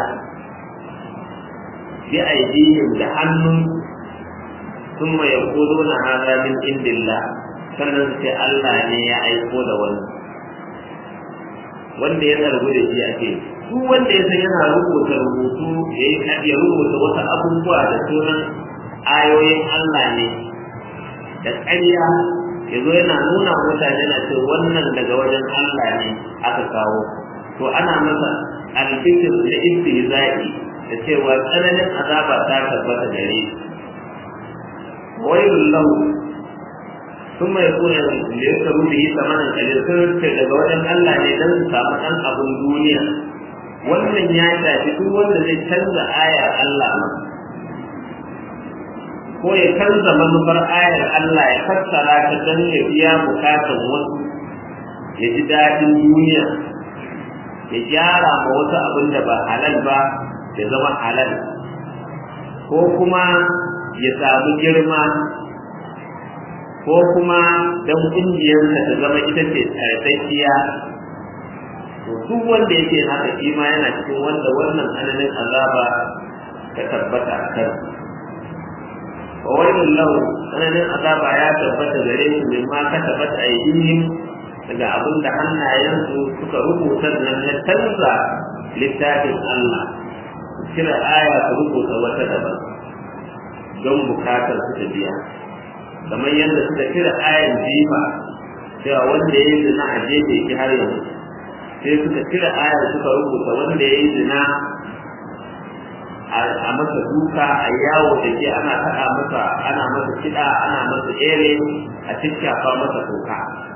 bi aidihim da hannun thumma yaquluna hadha min indillah sannan sai Allah ne ya aiko da wani wanda ya zargu da shi ake duk wanda ya san yana rubuta rubutu ya rubuta wasu abubuwa da sunan ayoyin Allah ne da ƙarya ya zo yana nuna mutane na ce wannan daga wajen Allah ne aka kawo to ana masa albishir da istihza'i da cewa tsananin azaba ta tabbata gare wailul lahu ثم يكون ليسروا به ثمنا قليلا sun ce daga wajen Allah ne dan su samu ɗan abin duniya wannan ya shafi duk wanda zai canza ayar Allah ko ya canza manufar ayar Allah ya fassara ta don ya biya bukatan wasu ya ji daɗin duniya ya gyara ma wasu abin da ba halal ba ya zama halal ko kuma ya samu girma ko kuma don ƙungiyarsa ta zama ita ce tsarkakiya to duk wanda yake haka shi ma yana cikin wanda wannan tsananin azaba ta tabbata a kan wa wailul lahu tsananin azaba ya tabbata gare su min ma ka tabbata aidihim daga abin da hannayensu suka rubuta nan na canza littafin Allah kira aya su rubuta wata daban don bukatar su ta biya kamar yadda suka kira ayan jifa cewa wanda ya yi zina a jefe shi har yanzu sai suka kira ayar suka rubuta wanda ya yi zina a masa duka a yawo da ke ana taɗa masa ana masa kiɗa ana masa ere a cikkafa masa toka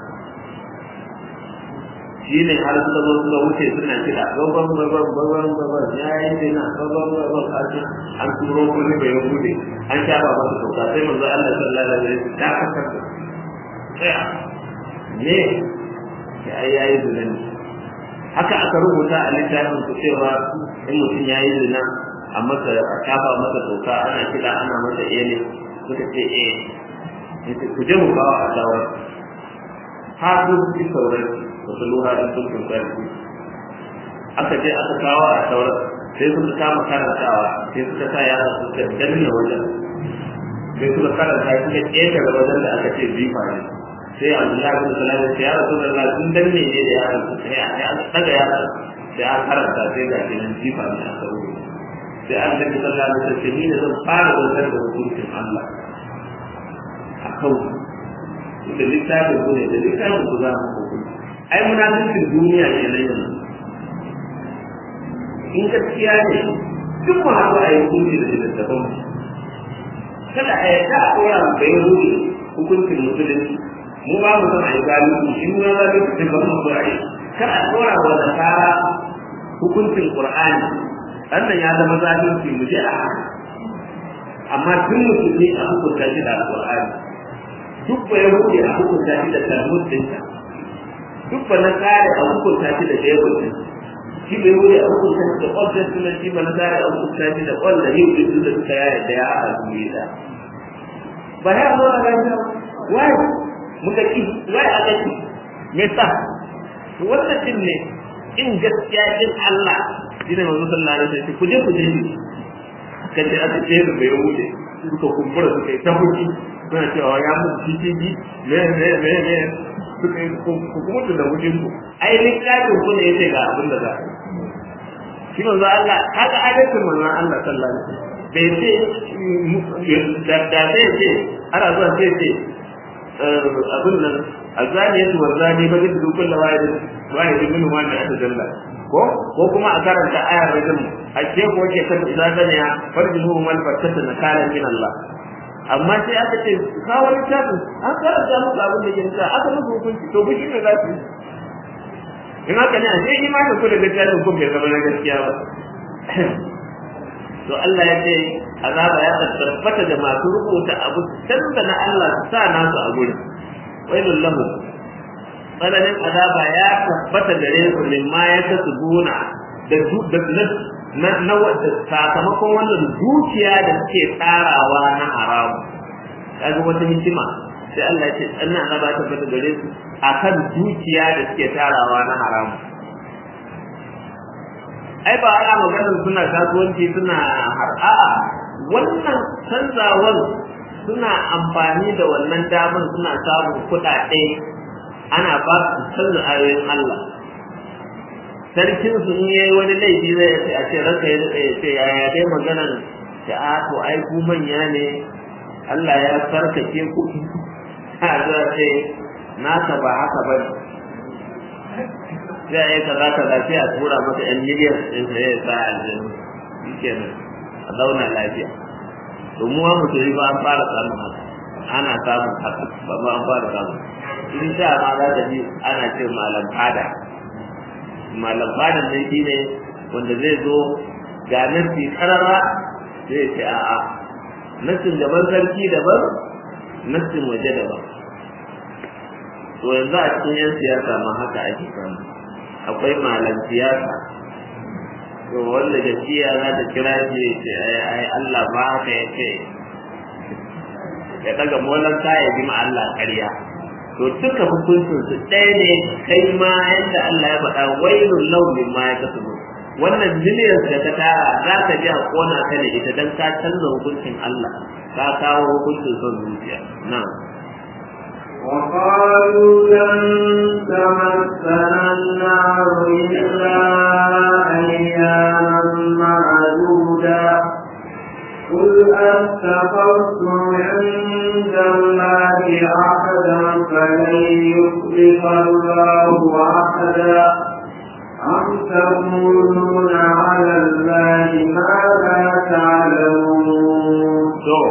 shi ne har suka zo suka wuce suna kiɗa babban babban babban babban ya yi zina babban babban kashi an turo kuma bai bude an shafa masa toka sai manzo Allah sallallahu alaihi wasallam ta kasar tsaya ne ya yi zina ne haka aka rubuta a littafin ku cewa in mutum ya yi zina a masa a kafa masa toka ana kiɗa ana masa ele suka ce eh yace ku je mu kawo a shawar ha ku ji sauran wasu luha in sun kun sarki aka je aka kawo a shawar sai suka kama karantawa sai suka sa yara suka danna wajen sai suka karanta suka ƙetare wajen da aka ce jifa ne sai Abdullahi bin Salam ya ce ya Rasulullah sun danne ne da yaran su sai a daga yaran sai an karanta sai ga kinan jifa ne a sauro sai an daga sallah da sai ni da zan fara zantar da hukuncin Allah a kan da littafin ku ne da littafin ku za mu hukunci ai munafikin duniya ne na yanzu in gaskiya ne duk mu haɗu a yi hukunci da littattafan mu kada a yarda a ɗora mu bai ruhi hukuncin musulunci mu ba mu son a yi zalunci shi mu zalunci da ba mu so a yi kar a tsora wa da kara hukuncin qur'ani wannan ya zama zalunci mu je a haka amma duk musulmi a hukunta shi da alqur'ani duk ba yahudi a hukunta shi da talmud dinsa duk ba na kare a hukunta shi da bible din shi bai wuri a hukunta shi da old testament shi ba na kare a hukunta shi da old da new din da suka yaya da ya a duniya ba ya zo a rayuwa wai muka ki wai aka ki me sa to wannan din ne in gaskiya din Allah shine manzo sallallahu alaihi wasallam ku je ku je kace aka ce da bai wuce suka kumbura suka yi ta huki suna cewa ya mutu cikiji me me me me suka yi ku kuma da wujin ku ai littafin ku ne yace ga abin da za a shi manzo Allah haka adalcin manzo Allah sallallahu alaihi wasallam bai ce da da sai ce ana zuwa sai ce abin nan azani yasu warzani ba duk dukkan da wahid wahid min ma da aka dalla ko ko kuma a karanta ayar rajul a ce ko ke kan izazana ya farjuhu mal fatata nakalan min Allah amma sai aka ce ka wani tafi an karanta musu abin da ke nisa aka musu hukunci to bishi ne za su yi in haka ne a sai imanin ku da littafin ku bai zama na gaskiya ba to Allah ya ce azaba ya tabbata da masu rubuta abu canza na Allah su sa nasu a gurin wailul lahum tsananin azaba ya tabbata gare su min ma ya ta subuna da na na wadda sakamakon wannan dukiya da suke tsarawa na haramu kaga wata hikima sai Allah ya ce tsanna azaba ta fata gare su akan dukiya da suke tarawa na haramu ai ba ana maganar suna kasuwanci suna har a'a wannan canzawar suna amfani da wannan damar suna samun kuɗaɗe ana ba su canza ayoyin Allah sarkin su in yayi wani laifi zai ce a ce ranka ya daɗe ya ce yaya dai maganar ta a to ai ku manya ne Allah ya sarkake ku a za ce naka ba haka ba ne sai a yi kaza kaza sai a tura masa yan miliyan ɗin sa ya sa aljanu shi kenan a zauna lafiya domin wa mutum ba an fara samun haka ana samun haka ba ma an fara samun in sha ma za ta ji ana ce malam fada malam fada ne shi ne wanda zai zo ga nasi karara zai ce a'a nasin gaban sarki daban nasin waje daban to yanzu a cikin yan siyasa ma haka ake samu akwai malam siyasa to wanda gaskiya za ta kira shi ce ai Allah ba haka ya ce ya daga molan sa ya bi ma Allah ƙarya to duka hukuncin su ɗaya ne kai ma yadda Allah ya faɗa wailul lahu mimma yakasubu wannan miliyan da ka tara za ka ji a kona ka da ita dan ka canza hukuncin Allah ka kawo hukuncin son zuciya na'am وقالوا لن تمسنا النار إلا أياما معدودا قل أتخذتم عند الله عهدا فلن يخلف الله عهدا أم تقولون على الله ما لا تعلمون.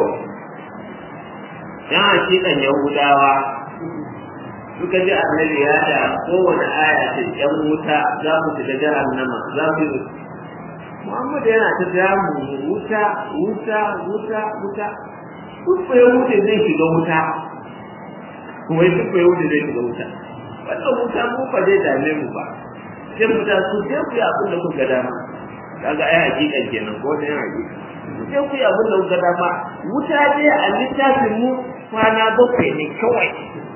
yan hakikan yahudawa suka ji annabi ya da kowane aya ce yan wuta za mu shiga jahannama za mu yi Muhammad yana ta damu wuta wuta wuta wuta duk ya wuce zai shiga wuta kuma duk ya wuce zai shiga wuta wannan wuta mu fa zai dame mu ba sai wuta su sai ku yi abin da kuka dama kaga ai hakikan kenan ko ne hakika sai ku yi abin da kuka dama wuta dai a littafin mu kwana bakwai ne kawai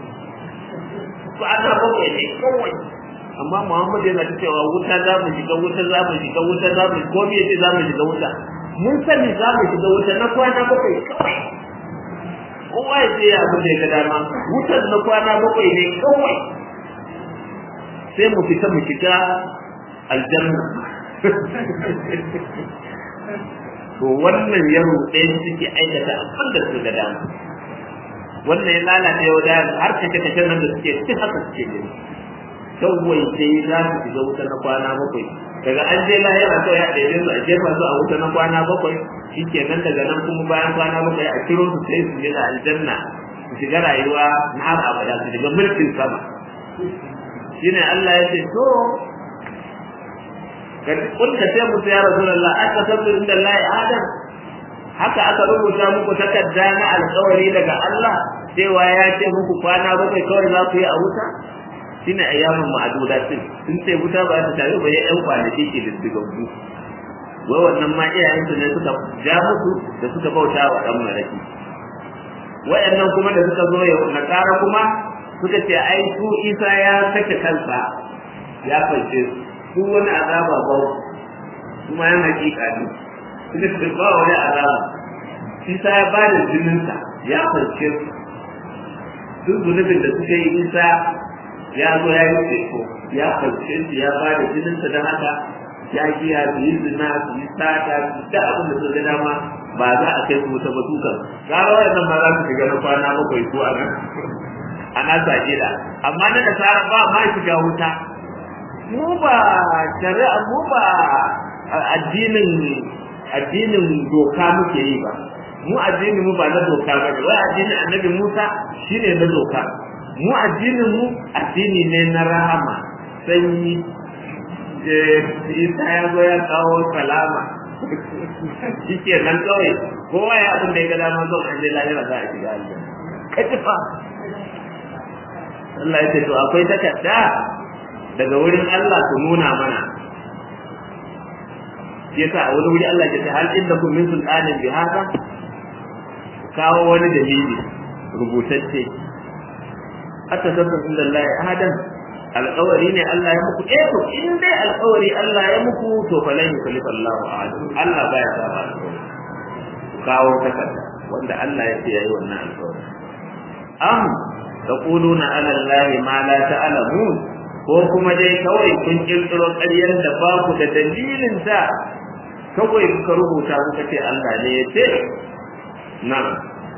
kwana bakwai ne kawai amma Muhammad yana ta cewa wuta za mu shiga wuta za mu shiga wuta za mu ko me za mu shiga wuta mun sani za mu shiga wuta na kwana bakwai kawai kowa ya ce ya abin da ya ga dama wutar na kwana bakwai ne kawai sai mu fita mu shiga aljanna to wannan yaro ɗaya suke aikata abin da su ga dama wannan ya lalace wa da har kace kace nan da suke duk haka suke gani kawai sai za su shiga wuta na kwana bakwai daga an je lahira kawai a ɗaya su a jefa su a wuta na kwana bakwai shikenan daga nan kuma bayan kwana bakwai a kiro su sai su shiga aljanna su shiga rayuwa na har abada su shiga mulkin sama shine Allah ya ce to kun ka ce musu ya rasulullah aka sabbi inda Allah adam haka aka rubuta muku takarda na alƙawari daga Allah cewa ya ce muku kwana bakwai kawai za ku yi a wuta shine ayyamin ma'adudatin sun ce wuta ba ta tare ba ya ɗan kwanaki ke diddigaggu wai wannan ma iyayensu ne suka ja musu da suka bauta wa ɗan maraki wayannan kuma da suka zo yau na ƙara kuma suka ce ai su isa ya sake kansa ya kwance su wani azaba ba kuma yan hakika ne suka ce ba wani azaba isa ya ba da jininsa ya kwance su duk zunubin da suka yi isa ya zo ya yi teku ya kwance su ya ba da jininsa don haka ya giya su yi zina su yi sata su da abin da su ga dama ba za a kai su wuta ba dukan gara wayannan ma za su shiga na kwana bakwai ko a nan a nasa gida amma na da tsara ba ma shiga wuta mu ba shari'a mu ba addinin addinin doka muke yi ba mu addinin mu ba na doka ba ne wai addinin annabi Musa shine na doka mu addinin mu addini ne na rahama sanyi isa ya zo ya kawo salama shike nan kawai kowa ya abin da ya ga dama zo an je lahira za a shiga aljanna kaci fa Allah ya ce to akwai takarda daga wurin Allah su nuna mana yasa a wani wuri Allah ya ce hal inda kun min sultanin bi haka kawo wani dalili rubutacce hatta sabban inda Allah ya ahadan alƙawari ne Allah ya muku eh to in dai alƙawari Allah ya muku to fa lan yukallifa Allahu ahadun Allah baya saba alƙawari kawo takarda wanda Allah ya ce yayi wannan alƙawari am taquluna ala Allah ma la ta'lamun ko kuma dai kawai kun kirkiro ƙaryar da ba ku da dalilin ta kawai kuka rubuta kuka ce Allah ne ya ce na'am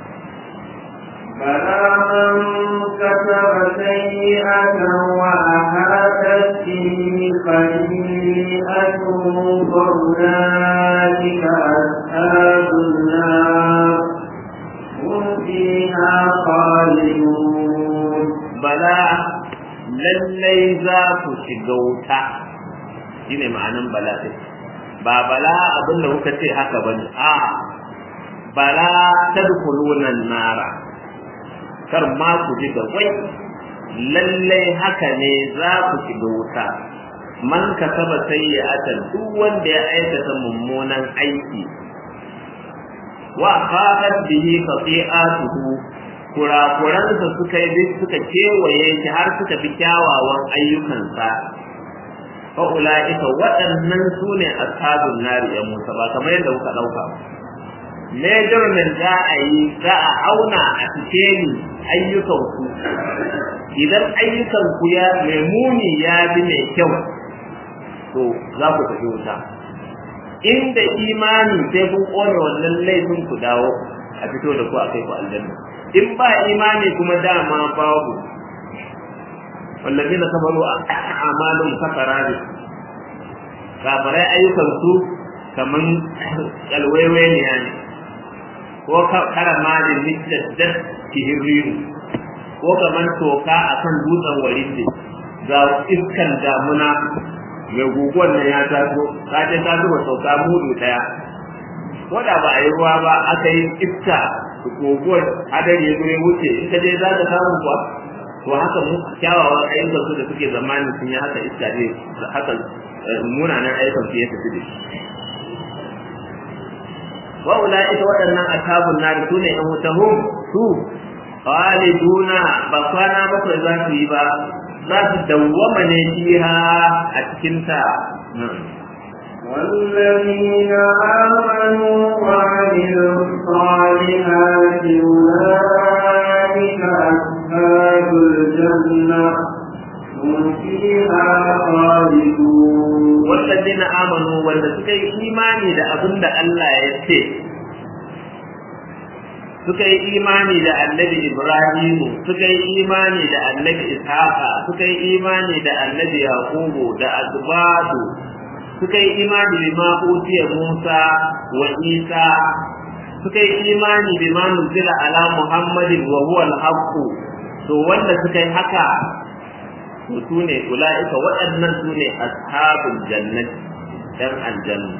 بلى من كتب سيئة وأحاطت به خطيئته فأولئك أصحاب النار هم فيها خالدون بلى lallai za ku shiga wuta shine ma'anan bala ɗin ba bala abinda kuka ce haka bane a bala tadkhuluna nara kar ma ku ji da wai lallai haka ne za ku shiga wuta man kasaba sayyi'atan duk wanda ya aikata mummunan aiki wa khadat bihi khati'atuhu kurakuransa suka yi suka kewaye shi har suka fi kyawawan ayyukansa fa ulaika waɗannan su ne ashabun nari ya musa ba kamar yadda kuka ɗauka measurement za a yi za a auna a cikin ayyukanku idan ayyukanku ya mai muni ya bi mai kyau to za ku tafi wuta inda imani sai kun kone wannan laifin ku dawo a fito da ku a kai ku aljanna in ba imani kuma dama babu wallazina kafaru a'malun kafarari kafarai ayyukansu kaman kalwaiwaiya ne ko karamajin mittaddar kihirriru ko kaman toka akan dutsen warinde ga iskan damuna mai guguwar nan ya taso ka ce ta zuba sauka mudu daya ko da ba a yi ruwa ba aka yi iska guguwar hadari ya zo ya wuce in ka je za ka samu kuwa to haka mu kyawawan ayyukan su da suke zamanin sun yi haka iska ne haka munanan ayyukan su ya tafi da shi wa ulaika waɗannan ashabun nar su ne yan wutahum su khaliduna ba kwana bakwai za su yi ba za su dawwama ne fiha a cikin ta والذين آمنوا وعملوا الصالحات أولئك أصحاب الجنة هم فيها خالدون والذين آمنوا wanda suka yi imani da abin da Allah ya ce suka yi imani da annabi Ibrahimu suka yi imani da annabi Ishaqa suka yi imani da annabi Yaqubu da Azbadu suka yi imani bima utiya Musa wa Isa suka yi imani bima nuzila ala Muhammadin wa huwa al-haqq to wanda suka yi haka to sune ulaika waɗannan sune ashabul jannati dan aljanna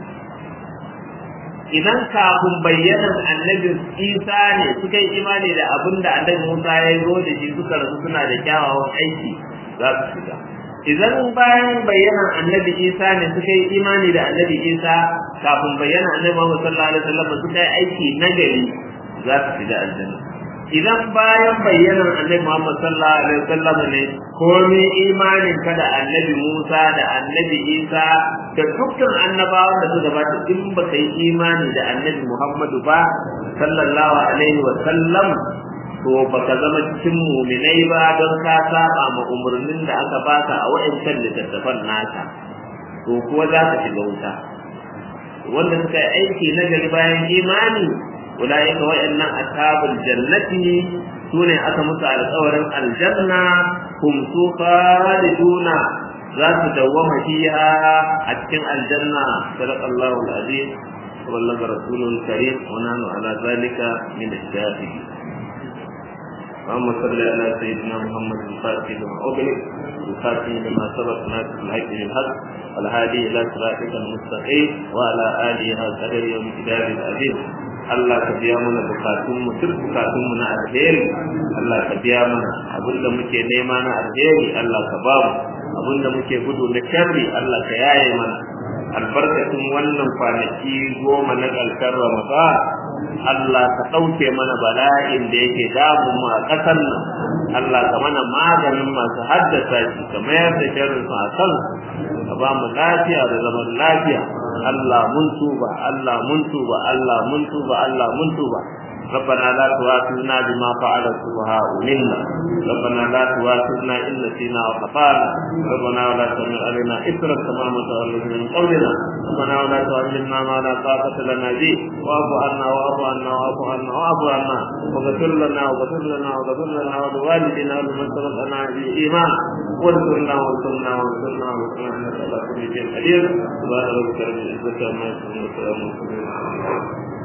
idan kafin bayyanan annabin Isa ne suka yi imani da abin da annabi Musa ya zo da shi suka rasu suna da kyawawan aiki za su shiga idan bayan bayyanan annabi Isa ne suka yi imani da annabi Isa kafin bayyana annabi Muhammad sallallahu alaihi wasallam suka yi aiki nagari za su shiga aljanna idan bayan bayyanan annabi Muhammad sallallahu alaihi wasallam ne komai imanin ka da annabi Musa da annabi Isa da dukkan annabawan da suka gabata in baka yi imani da annabi Muhammadu ba sallallahu alaihi wasallam to baka zama cikin muminai ba don ka saba ma umarnin da aka baka a wa'ancan littattafan naka to kuwa za ka shiga wuta wanda suka yi aiki na gari bayan imani ulaika wa'annan ashabul jannati sune aka musu alƙawarin aljanna hum su khaliduna za su dawwama fiha a cikin aljanna sadaqallahu alazim wa ballaga rasulul karim wa nahnu ala zalika min ash-shahidin اللهم صل على سيدنا محمد الفاتح لما أغلق الخاتم لما سبق ناصر الحق بالحق والهادي إلى صراطك المستقيم وعلى آله قدر يوم كتاب العزيز Allah ka biya mana bukatunmu duk bukatunmu na alheri Allah ka biya mana abinda muke nema na alheri Allah ka ba mu abinda muke gudu na sharri Allah ka yaye mana albarkacin wannan kwanaki goma na ƙarshen ramadan Allah ka ɗauke mana bala'in da yake damun mu a ƙasar nan Allah ka mana maganin masu haddasa shi ka mayar da sharrin su a kan ka ba mu lafiya da zaman lafiya Allah mun tuba Allah mun tuba Allah mun tuba Allah mun tuba ربنا لا تؤاخذنا بما فعل السفهاء منا ربنا لا تؤاخذنا ان نسينا واخطانا ربنا ولا تحمل علينا اثرا كما متولد من قولنا ربنا ولا تؤمنا ما لا طاقه لنا به واعف عنا واعف عنا واعف عنا واعف عنا واغفر لنا واغفر لنا واغفر لنا ولوالدنا ولمن سبقنا بالايمان وانصرنا وانصرنا وانصرنا وانصرنا انك على كل شيء قدير سبحان ربك رب العزه عما يصفون وسلام على المرسلين